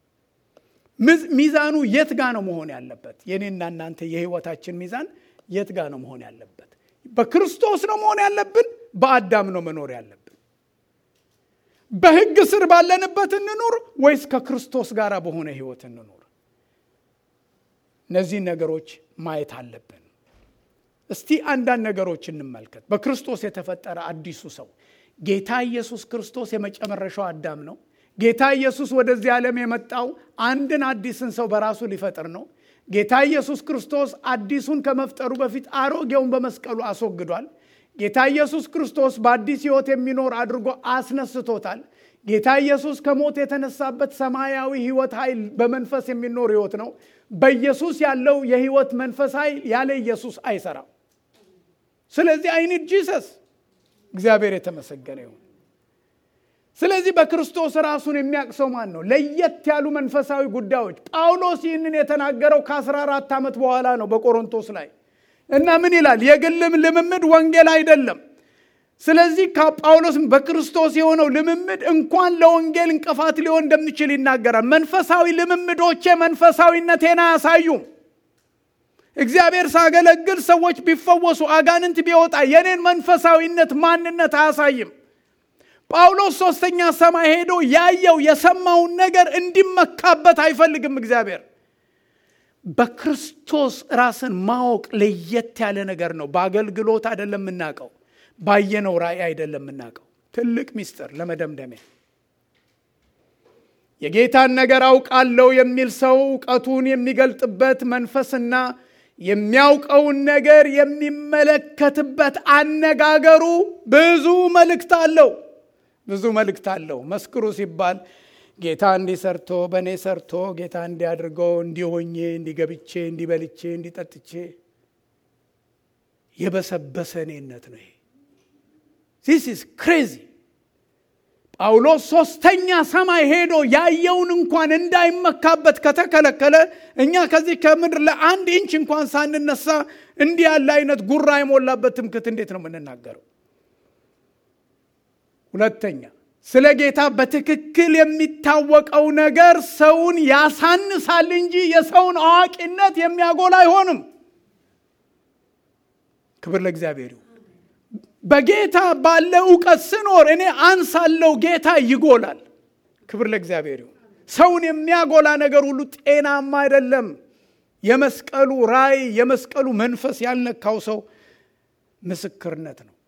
ሚዛኑ የት ጋ ነው መሆን ያለበት? የኔና እናንተ የህይወታችን ሚዛን የት ጋ ነው መሆን ያለበት? በክርስቶስ ነው መሆን ያለብን? በአዳም ነው መኖር ያለብን? በህግ ስር ባለንበት እንኑር ወይስ ከክርስቶስ ጋር በሆነ ህይወት እንኑር? እነዚህን ነገሮች ማየት አለብን። እስቲ አንዳንድ ነገሮች እንመልከት። በክርስቶስ የተፈጠረ አዲሱ ሰው ጌታ ኢየሱስ ክርስቶስ የመጨረሻው አዳም ነው። ጌታ ኢየሱስ ወደዚህ ዓለም የመጣው አንድን አዲስን ሰው በራሱ ሊፈጥር ነው። ጌታ ኢየሱስ ክርስቶስ አዲሱን ከመፍጠሩ በፊት አሮጌውን በመስቀሉ አስወግዷል። ጌታ ኢየሱስ ክርስቶስ በአዲስ ሕይወት የሚኖር አድርጎ አስነስቶታል። ጌታ ኢየሱስ ከሞት የተነሳበት ሰማያዊ ሕይወት ኃይል በመንፈስ የሚኖር ሕይወት ነው። በኢየሱስ ያለው የሕይወት መንፈስ ኃይል ያለ ኢየሱስ አይሰራም። ስለዚህ አይኒድ ጂሰስ እግዚአብሔር የተመሰገነ ይሁን። ስለዚህ በክርስቶስ ራሱን የሚያቅሰው ማን ነው? ለየት ያሉ መንፈሳዊ ጉዳዮች ጳውሎስ ይህንን የተናገረው ከ14 ዓመት በኋላ ነው በቆሮንቶስ ላይ እና ምን ይላል? የግልም ልምምድ ወንጌል አይደለም። ስለዚህ ጳውሎስ በክርስቶስ የሆነው ልምምድ እንኳን ለወንጌል እንቅፋት ሊሆን እንደሚችል ይናገራል። መንፈሳዊ ልምምዶቼ መንፈሳዊነቴን አያሳዩም። እግዚአብሔር ሳገለግል ሰዎች ቢፈወሱ፣ አጋንንት ቢወጣ የኔን መንፈሳዊነት ማንነት አያሳይም። ጳውሎስ ሶስተኛ ሰማይ ሄዶ ያየው የሰማውን ነገር እንዲመካበት አይፈልግም። እግዚአብሔር በክርስቶስ ራስን ማወቅ ለየት ያለ ነገር ነው። በአገልግሎት አይደለም የምናውቀው፣ ባየነው ራእይ አይደለም የምናውቀው። ትልቅ ሚስጥር ለመደምደሚያ የጌታን ነገር አውቃለሁ የሚል ሰው እውቀቱን የሚገልጥበት መንፈስና የሚያውቀውን ነገር የሚመለከትበት አነጋገሩ ብዙ መልእክት አለው። ብዙ መልእክት አለው። መስክሩ ሲባል ጌታ እንዲህ ሰርቶ በእኔ ሰርቶ ጌታ እንዲያድርገው እንዲሆኜ እንዲገብቼ እንዲበልቼ እንዲጠጥቼ የበሰበሰ እኔነት ነው ይሄ። ዚስ ኢዝ ክሬዚ። ጳውሎስ ሶስተኛ ሰማይ ሄዶ ያየውን እንኳን እንዳይመካበት ከተከለከለ እኛ ከዚህ ከምድር ለአንድ ኢንች እንኳን ሳንነሳ እንዲህ ያለ አይነት ጉራ የሞላበት ትምክት እንዴት ነው የምንናገረው? ሁለተኛ ስለ ጌታ በትክክል የሚታወቀው ነገር ሰውን ያሳንሳል እንጂ የሰውን አዋቂነት የሚያጎላ አይሆንም። ክብር ለእግዚአብሔር ይሁን። በጌታ ባለ እውቀት ስኖር እኔ አንሳለው፣ ጌታ ይጎላል። ክብር ለእግዚአብሔር ይሁን። ሰውን የሚያጎላ ነገር ሁሉ ጤናማ አይደለም። የመስቀሉ ራእይ የመስቀሉ መንፈስ ያልነካው ሰው ምስክርነት ነው።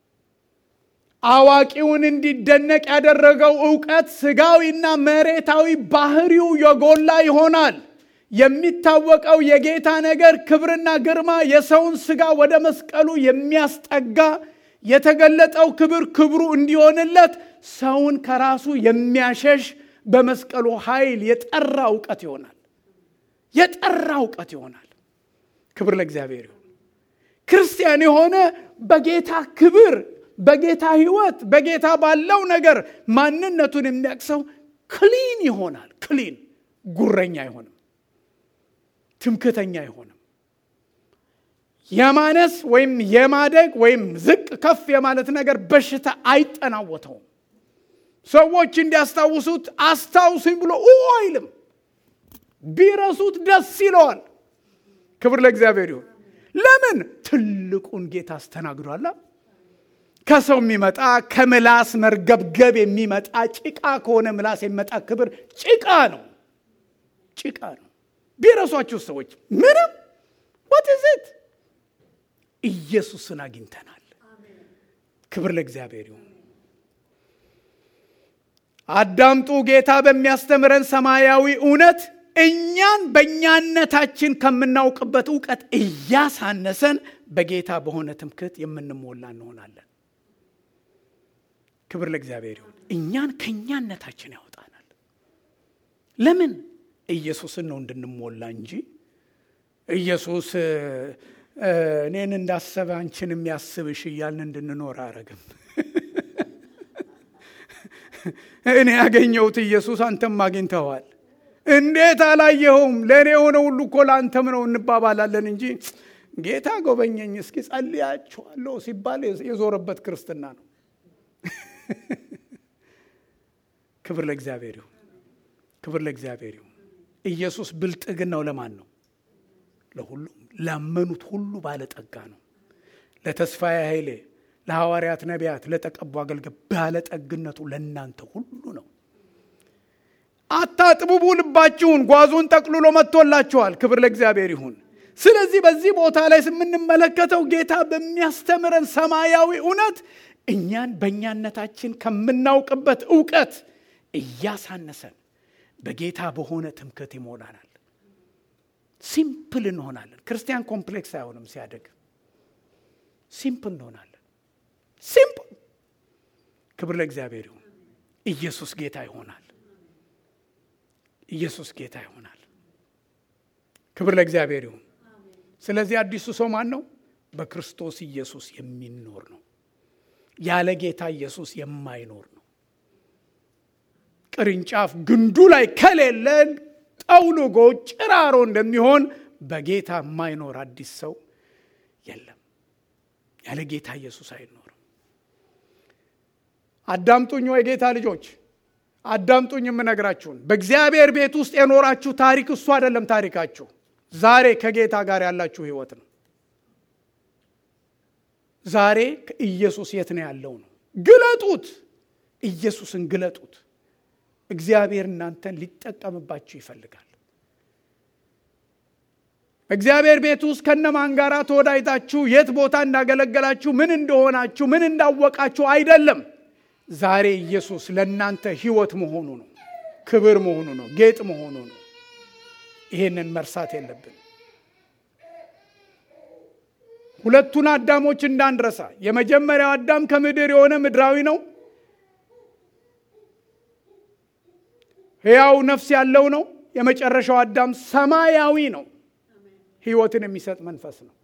አዋቂውን እንዲደነቅ ያደረገው እውቀት ስጋዊና መሬታዊ ባህሪው የጎላ ይሆናል። የሚታወቀው የጌታ ነገር ክብርና ግርማ የሰውን ስጋ ወደ መስቀሉ የሚያስጠጋ የተገለጠው ክብር ክብሩ እንዲሆንለት ሰውን ከራሱ የሚያሸሽ በመስቀሉ ኃይል የጠራ እውቀት ይሆናል። የጠራ እውቀት ይሆናል። ክብር ለእግዚአብሔር ይሁን። ክርስቲያን የሆነ በጌታ ክብር በጌታ ህይወት በጌታ ባለው ነገር ማንነቱን የሚያቅሰው ክሊን ይሆናል። ክሊን ጉረኛ አይሆንም። ትምክተኛ አይሆንም። የማነስ ወይም የማደግ ወይም ዝቅ ከፍ የማለት ነገር በሽታ አይጠናወተውም። ሰዎች እንዲያስታውሱት አስታውሱኝ ብሎ አይልም። ቢረሱት ደስ ይለዋል። ክብር ለእግዚአብሔር ይሁን። ለምን? ትልቁን ጌታ አስተናግዷላ። ከሰው የሚመጣ ከምላስ መርገብገብ የሚመጣ ጭቃ ከሆነ ምላስ የሚመጣ ክብር ጭቃ ነው፣ ጭቃ ነው። ቢረሷችሁ ሰዎች ምንም ወትዝት ኢየሱስን አግኝተናል። ክብር ለእግዚአብሔር ይሁን። አዳምጡ። ጌታ በሚያስተምረን ሰማያዊ እውነት እኛን በእኛነታችን ከምናውቅበት እውቀት እያሳነሰን በጌታ በሆነ ትምክህት የምንሞላ እንሆናለን። ክብር ለእግዚአብሔር ይሁን። እኛን ከእኛነታችን ያወጣናል። ለምን? ኢየሱስን ነው እንድንሞላ እንጂ ኢየሱስ እኔን እንዳሰበ አንቺን የሚያስብሽ እያልን እንድንኖር አያረግም። እኔ ያገኘሁት ኢየሱስ አንተም አግኝተዋል። እንዴት አላየኸውም? ለእኔ የሆነ ሁሉ እኮ ለአንተም ነው እንባባላለን እንጂ ጌታ ጎበኘኝ እስኪ ጸልያችኋለሁ ሲባል የዞረበት ክርስትና ነው። ክብር ለእግዚአብሔር ይሁን። ክብር ለእግዚአብሔር ይሁን። ኢየሱስ ብልጥግናው ለማን ነው? ለሁሉም ላመኑት ሁሉ ባለጠጋ ነው። ለተስፋዬ ኃይሌ፣ ለሐዋርያት ነቢያት፣ ለተቀቡ አገልጋይ ባለጠግነቱ ለእናንተ ሁሉ ነው። አታጥብቡ ልባችሁን፣ ጓዙን ጠቅልሎ መጥቶላችኋል። ክብር ለእግዚአብሔር ይሁን። ስለዚህ በዚህ ቦታ ላይ የምንመለከተው ጌታ በሚያስተምረን ሰማያዊ እውነት እኛን በእኛነታችን ከምናውቅበት እውቀት እያሳነሰን በጌታ በሆነ ትምክህት ይሞላናል። ሲምፕል እንሆናለን። ክርስቲያን ኮምፕሌክስ አይሆንም። ሲያደግ ሲምፕል እንሆናለን። ሲምፕል። ክብር ለእግዚአብሔር ይሁን። ኢየሱስ ጌታ ይሆናል። ኢየሱስ ጌታ ይሆናል። ክብር ለእግዚአብሔር ይሁን። ስለዚህ አዲሱ ሰው ማን ነው? በክርስቶስ ኢየሱስ የሚኖር ነው። ያለ ጌታ ኢየሱስ የማይኖር ነው። ቅርንጫፍ ግንዱ ላይ ከሌለን ጠውልጎ ጭራሮ እንደሚሆን በጌታ የማይኖር አዲስ ሰው የለም። ያለ ጌታ ኢየሱስ አይኖርም። አዳምጡኝ ወይ ጌታ ልጆች አዳምጡኝ። የምነግራችሁን በእግዚአብሔር ቤት ውስጥ የኖራችሁ ታሪክ እሱ አይደለም ታሪካችሁ። ዛሬ ከጌታ ጋር ያላችሁ ህይወት ነው። ዛሬ ኢየሱስ የት ነው ያለው ነው። ግለጡት፣ ኢየሱስን ግለጡት። እግዚአብሔር እናንተን ሊጠቀምባችሁ ይፈልጋል። በእግዚአብሔር ቤት ውስጥ ከነማን ጋር ተወዳይታችሁ የት ቦታ እንዳገለገላችሁ ምን እንደሆናችሁ ምን እንዳወቃችሁ አይደለም። ዛሬ ኢየሱስ ለእናንተ ህይወት መሆኑ ነው፣ ክብር መሆኑ ነው፣ ጌጥ መሆኑ ነው። ይሄንን መርሳት የለብን። ሁለቱን አዳሞች እንዳንረሳ። የመጀመሪያው አዳም ከምድር የሆነ ምድራዊ ነው፣ ሕያው ነፍስ ያለው ነው። የመጨረሻው አዳም ሰማያዊ ነው፣ ህይወትን የሚሰጥ መንፈስ ነው።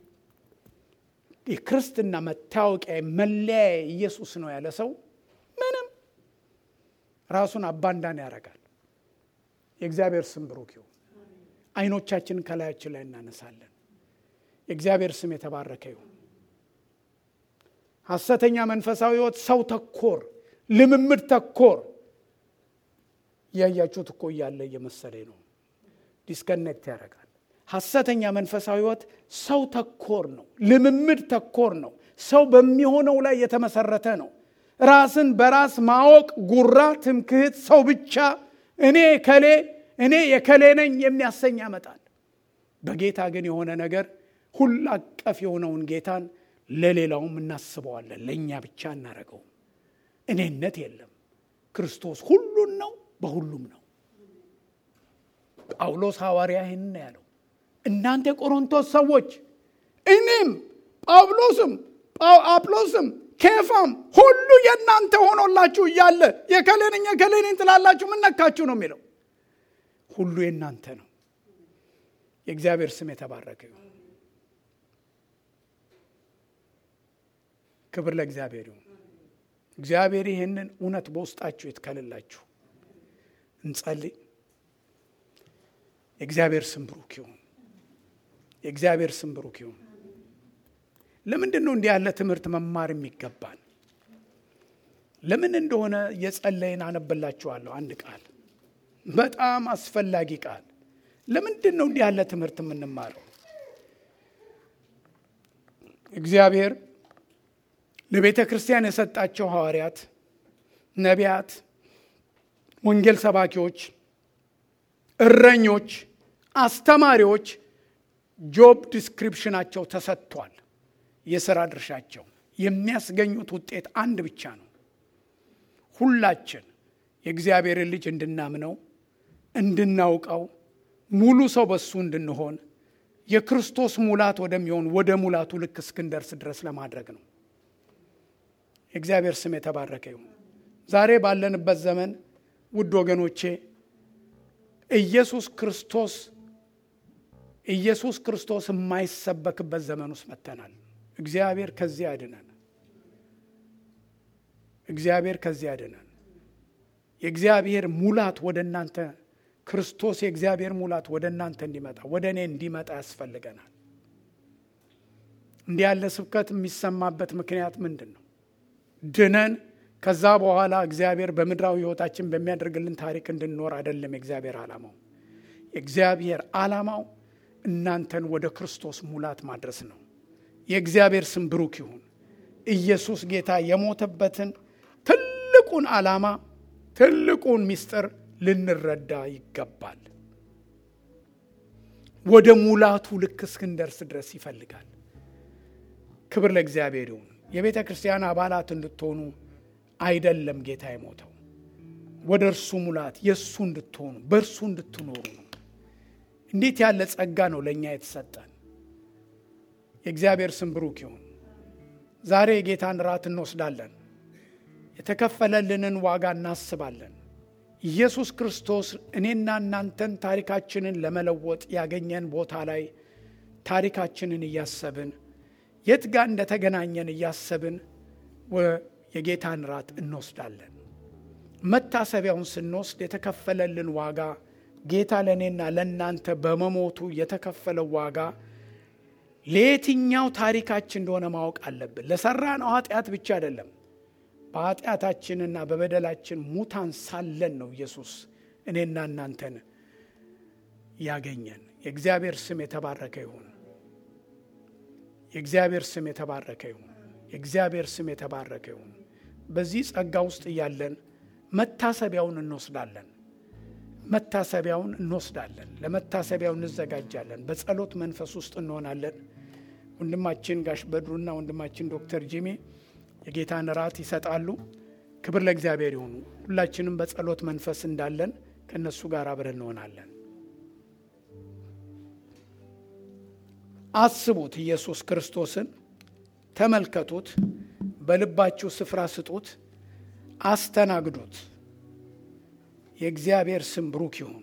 የክርስትና መታወቂያ መለያ ኢየሱስ ነው ያለ ሰው ምንም ራሱን አባንዳን ያደርጋል። የእግዚአብሔር ስም ብሩክ ይሁን። አይኖቻችንን ከላያችን ላይ እናነሳለን። የእግዚአብሔር ስም የተባረከ ይሁን። ሐሰተኛ መንፈሳዊ ህይወት ሰው ተኮር፣ ልምምድ ተኮር እያያችሁት እኮ እያለ እየመሰለኝ ነው። ዲስከኔክት ያደርጋል። ሐሰተኛ መንፈሳዊ ህይወት ሰው ተኮር ነው፣ ልምምድ ተኮር ነው። ሰው በሚሆነው ላይ የተመሰረተ ነው። ራስን በራስ ማወቅ፣ ጉራ፣ ትምክህት፣ ሰው ብቻ እኔ ከሌ እኔ የከሌ ነኝ የሚያሰኝ ያመጣል። በጌታ ግን የሆነ ነገር ሁል አቀፍ የሆነውን ጌታን ለሌላውም እናስበዋለን፣ ለእኛ ብቻ እናደርገውም። እኔነት የለም። ክርስቶስ ሁሉን ነው፣ በሁሉም ነው። ጳውሎስ ሐዋርያ ይህን ያለው እናንተ የቆሮንቶስ ሰዎች እኔም ጳውሎስም አጵሎስም ኬፋም ሁሉ የእናንተ ሆኖላችሁ እያለ የከሌነኝ የከሌነኝ ትላላችሁ ምን ነካችሁ ነው የሚለው። ሁሉ የእናንተ ነው። የእግዚአብሔር ስም የተባረከ ይሁን። ክብር ለእግዚአብሔር ይሁን። እግዚአብሔር ይህንን እውነት በውስጣችሁ ይትከልላችሁ። እንጸልይ። የእግዚአብሔር ስም ብሩክ ይሁን። የእግዚአብሔር ስም ብሩክ ይሁን። ለምንድን ነው እንዲህ ያለ ትምህርት መማር የሚገባን? ለምን እንደሆነ የጸለይን አነብላችኋለሁ። አንድ ቃል በጣም አስፈላጊ ቃል። ለምንድን ነው እንዲህ ያለ ትምህርት የምንማረው? እግዚአብሔር ለቤተ ክርስቲያን የሰጣቸው ሐዋርያት፣ ነቢያት፣ ወንጌል ሰባኪዎች፣ እረኞች፣ አስተማሪዎች ጆብ ዲስክሪፕሽናቸው ተሰጥቷል። የሥራ ድርሻቸው የሚያስገኙት ውጤት አንድ ብቻ ነው። ሁላችን የእግዚአብሔርን ልጅ እንድናምነው እንድናውቀው ሙሉ ሰው በሱ እንድንሆን የክርስቶስ ሙላት ወደሚሆን ወደ ሙላቱ ልክ እስክንደርስ ድረስ ለማድረግ ነው። የእግዚአብሔር ስም የተባረከ ይሁን። ዛሬ ባለንበት ዘመን ውድ ወገኖቼ ኢየሱስ ክርስቶስ ኢየሱስ ክርስቶስ የማይሰበክበት ዘመን ውስጥ መጥተናል። እግዚአብሔር ከዚህ ያድነን። እግዚአብሔር ከዚህ ያድነን። የእግዚአብሔር ሙላት ወደ እናንተ ክርስቶስ የእግዚአብሔር ሙላት ወደ እናንተ እንዲመጣ ወደ እኔ እንዲመጣ ያስፈልገናል። እንዲህ ያለ ስብከት የሚሰማበት ምክንያት ምንድን ነው? ድነን ከዛ በኋላ እግዚአብሔር በምድራዊ ሕይወታችን በሚያደርግልን ታሪክ እንድንኖር አይደለም። የእግዚአብሔር ዓላማው የእግዚአብሔር ዓላማው እናንተን ወደ ክርስቶስ ሙላት ማድረስ ነው። የእግዚአብሔር ስም ብሩክ ይሁን። ኢየሱስ ጌታ የሞተበትን ትልቁን ዓላማ ትልቁን ምስጢር ልንረዳ ይገባል። ወደ ሙላቱ ልክ እስክንደርስ ድረስ ይፈልጋል። ክብር ለእግዚአብሔር ይሁን። የቤተ ክርስቲያን አባላት እንድትሆኑ አይደለም ጌታ የሞተው፣ ወደ እርሱ ሙላት የእሱ እንድትሆኑ በእርሱ እንድትኖሩ ነው። እንዴት ያለ ጸጋ ነው ለእኛ የተሰጠን! የእግዚአብሔር ስም ብሩክ ይሁን። ዛሬ የጌታን ራት እንወስዳለን። የተከፈለልንን ዋጋ እናስባለን። ኢየሱስ ክርስቶስ እኔና እናንተን ታሪካችንን ለመለወጥ ያገኘን ቦታ ላይ ታሪካችንን እያሰብን የት ጋር እንደተገናኘን እያሰብን የጌታን ራት እንወስዳለን። መታሰቢያውን ስንወስድ የተከፈለልን ዋጋ ጌታ ለእኔና ለእናንተ በመሞቱ የተከፈለው ዋጋ ለየትኛው ታሪካችን እንደሆነ ማወቅ አለብን። ለሰራነው ኃጢአት ብቻ አይደለም። በኃጢአታችንና በበደላችን ሙታን ሳለን ነው ኢየሱስ እኔና እናንተን ያገኘን። የእግዚአብሔር ስም የተባረከ ይሁን። የእግዚአብሔር ስም የተባረከ ይሁን። የእግዚአብሔር ስም የተባረከ ይሁን። በዚህ ጸጋ ውስጥ እያለን መታሰቢያውን እንወስዳለን። መታሰቢያውን እንወስዳለን። ለመታሰቢያው እንዘጋጃለን። በጸሎት መንፈስ ውስጥ እንሆናለን። ወንድማችን ጋሽ በድሩና ወንድማችን ዶክተር ጂሜ የጌታን ራት ይሰጣሉ። ክብር ለእግዚአብሔር ይሁኑ። ሁላችንም በጸሎት መንፈስ እንዳለን ከእነሱ ጋር አብረን እንሆናለን። አስቡት፣ ኢየሱስ ክርስቶስን ተመልከቱት፣ በልባችሁ ስፍራ ስጡት፣ አስተናግዱት። የእግዚአብሔር ስም ብሩክ ይሁን።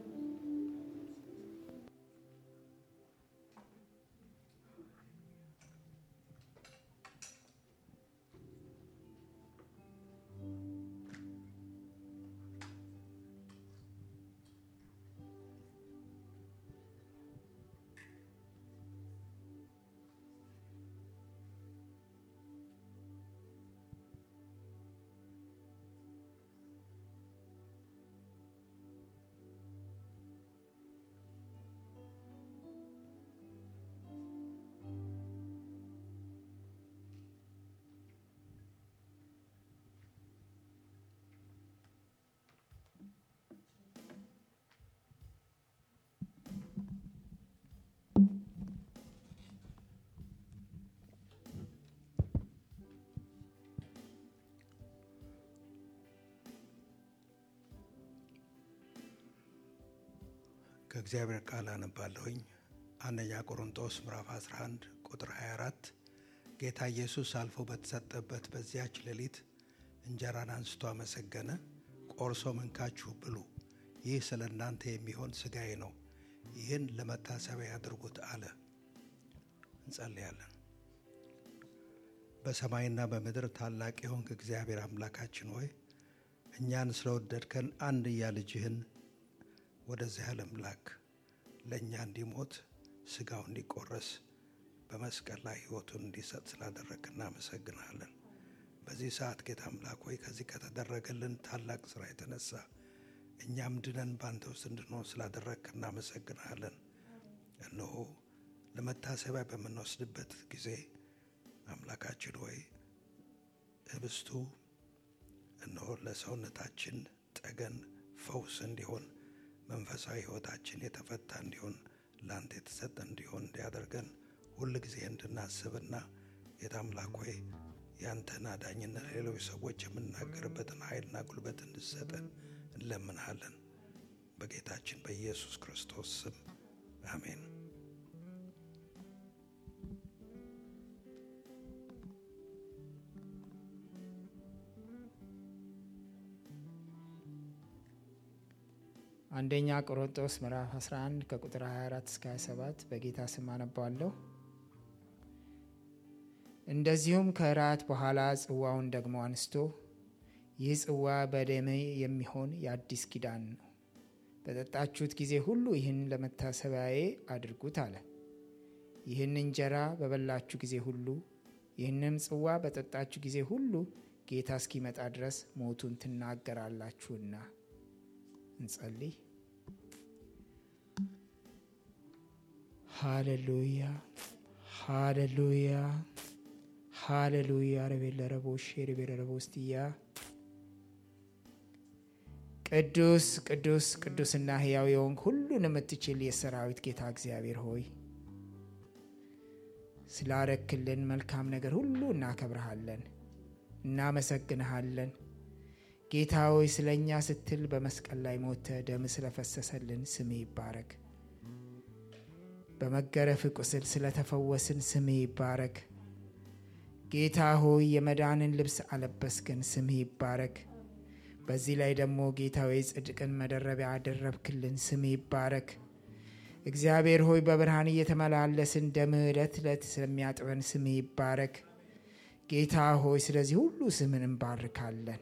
ከእግዚአብሔር ቃል አነባለሁኝ። አንደኛ ቆሮንጦስ ምዕራፍ 11 ቁጥር 24 ጌታ ኢየሱስ አልፎ በተሰጠበት በዚያች ሌሊት እንጀራን አንስቶ አመሰገነ፣ ቆርሶም እንካችሁ ብሉ፣ ይህ ስለ እናንተ የሚሆን ሥጋዬ ነው፣ ይህን ለመታሰቢያ ያድርጉት አለ። እንጸልያለን። በሰማይና በምድር ታላቅ የሆንክ እግዚአብሔር አምላካችን ሆይ እኛን ስለወደድከን አንድያ ልጅህን ወደዚህ ዓለም ላክ ለእኛ እንዲሞት ስጋው እንዲቆረስ በመስቀል ላይ ሕይወቱን እንዲሰጥ ስላደረግ እናመሰግናለን። በዚህ ሰዓት ጌታ አምላክ ሆይ ከዚህ ከተደረገልን ታላቅ ስራ የተነሳ እኛም ድነን በአንተ ውስጥ እንድንሆን ስላደረግ እናመሰግናለን። እነሆ ለመታሰቢያ በምንወስድበት ጊዜ አምላካችን ሆይ ህብስቱ እነሆ ለሰውነታችን ጠገን ፈውስ እንዲሆን መንፈሳዊ ሕይወታችን የተፈታ እንዲሆን ለአንተ የተሰጠ እንዲሆን እንዲያደርገን ሁል ጊዜ እንድናስብና ጌታ አምላክ ሆይ ያንተን አዳኝነት ሌሎች ሰዎች የምናገርበትን ኃይልና ጉልበት እንድሰጠን እንለምንሃለን። በጌታችን በኢየሱስ ክርስቶስ ስም አሜን። አንደኛ ቆሮንጦስ ምዕራፍ 11 ከቁጥር 24 እስከ 27 በጌታ ስም አነባለሁ። እንደዚሁም ከእራት በኋላ ጽዋውን ደግሞ አንስቶ ይህ ጽዋ በደሜ የሚሆን የአዲስ ኪዳን ነው፣ በጠጣችሁት ጊዜ ሁሉ ይህን ለመታሰቢያዬ አድርጉት አለ። ይህን እንጀራ በበላችሁ ጊዜ ሁሉ ይህንም ጽዋ በጠጣችሁ ጊዜ ሁሉ ጌታ እስኪመጣ ድረስ ሞቱን ትናገራላችሁና። እንጸልይ። ሃሌሉያ ሃሌሉያ ሃሌሉያ ረቤለ ረቦሽ ሬቤለ ረቦስትያ ቅዱስ ቅዱስ ቅዱስና ሕያው የሆንክ ሁሉን የምትችል የሰራዊት ጌታ እግዚአብሔር ሆይ ስላረክልን መልካም ነገር ሁሉ እናከብረሃለን፣ እናመሰግንሃለን። ጌታ ሆይ ስለ እኛ ስትል በመስቀል ላይ ሞተ ደም ስለፈሰሰልን ስምህ ይባረክ። በመገረፍ ቁስል ስለተፈወስን ስምህ ይባረክ። ጌታ ሆይ የመዳንን ልብስ አለበስክን፣ ስምህ ይባረክ። በዚህ ላይ ደግሞ ጌታ ሆይ ጽድቅን መደረቢያ አደረብክልን፣ ስምህ ይባረክ። እግዚአብሔር ሆይ በብርሃን እየተመላለስን ደምህ ዕለት ዕለት ስለሚያጥበን ስምህ ይባረክ። ጌታ ሆይ ስለዚህ ሁሉ ስምን እንባርካለን።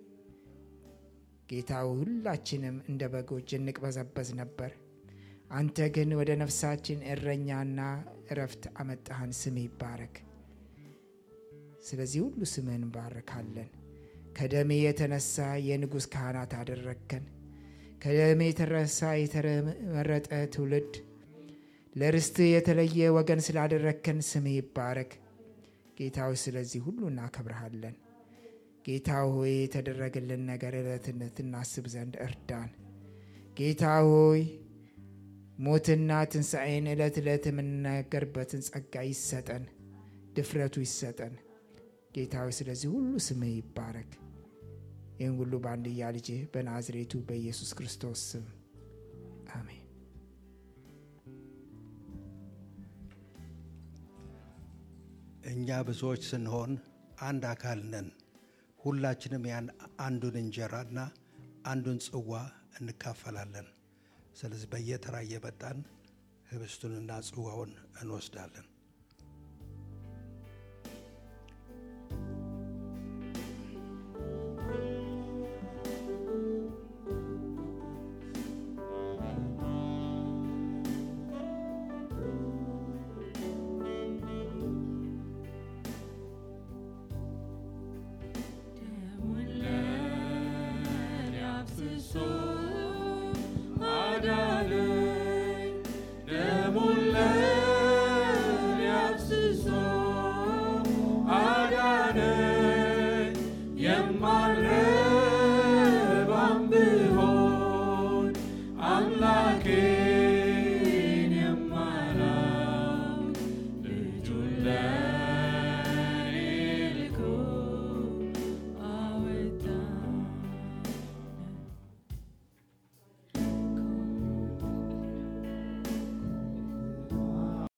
ጌታ ሁላችንም እንደ በጎች እንቅበዘበዝ ነበር። አንተ ግን ወደ ነፍሳችን እረኛና እረፍት አመጣህን። ስምህ ይባረክ። ስለዚህ ሁሉ ስምህን እንባርካለን። ከደሜ የተነሳ የንጉሥ ካህናት አደረግከን። ከደሜ የተነሳ የተመረጠ ትውልድ ለርስትህ የተለየ ወገን ስላደረግከን ስምህ ይባረክ። ጌታ ሆይ ስለዚህ ሁሉ እናከብረሃለን። ጌታ ሆይ የተደረገልን ነገር ዕለትነት እናስብ ዘንድ እርዳን። ጌታ ሆይ ሞትና ትንሣኤን ዕለት ዕለት የምንናገርበትን ጸጋ ይሰጠን፣ ድፍረቱ ይሰጠን። ጌታ ሆይ ስለዚህ ሁሉ ስምህ ይባረክ። ይህን ሁሉ በአንድያ ልጅህ በናዝሬቱ በኢየሱስ ክርስቶስ ስም አሜን። እኛ ብዙዎች ስንሆን አንድ አካል ነን። ሁላችንም ያን አንዱን እንጀራና አንዱን ጽዋ እንካፈላለን። ስለዚህ በየተራ እየመጣን ህብስቱንና ጽዋውን እንወስዳለን። ደሙን ለእኔ አፍስሶ አዳነኝ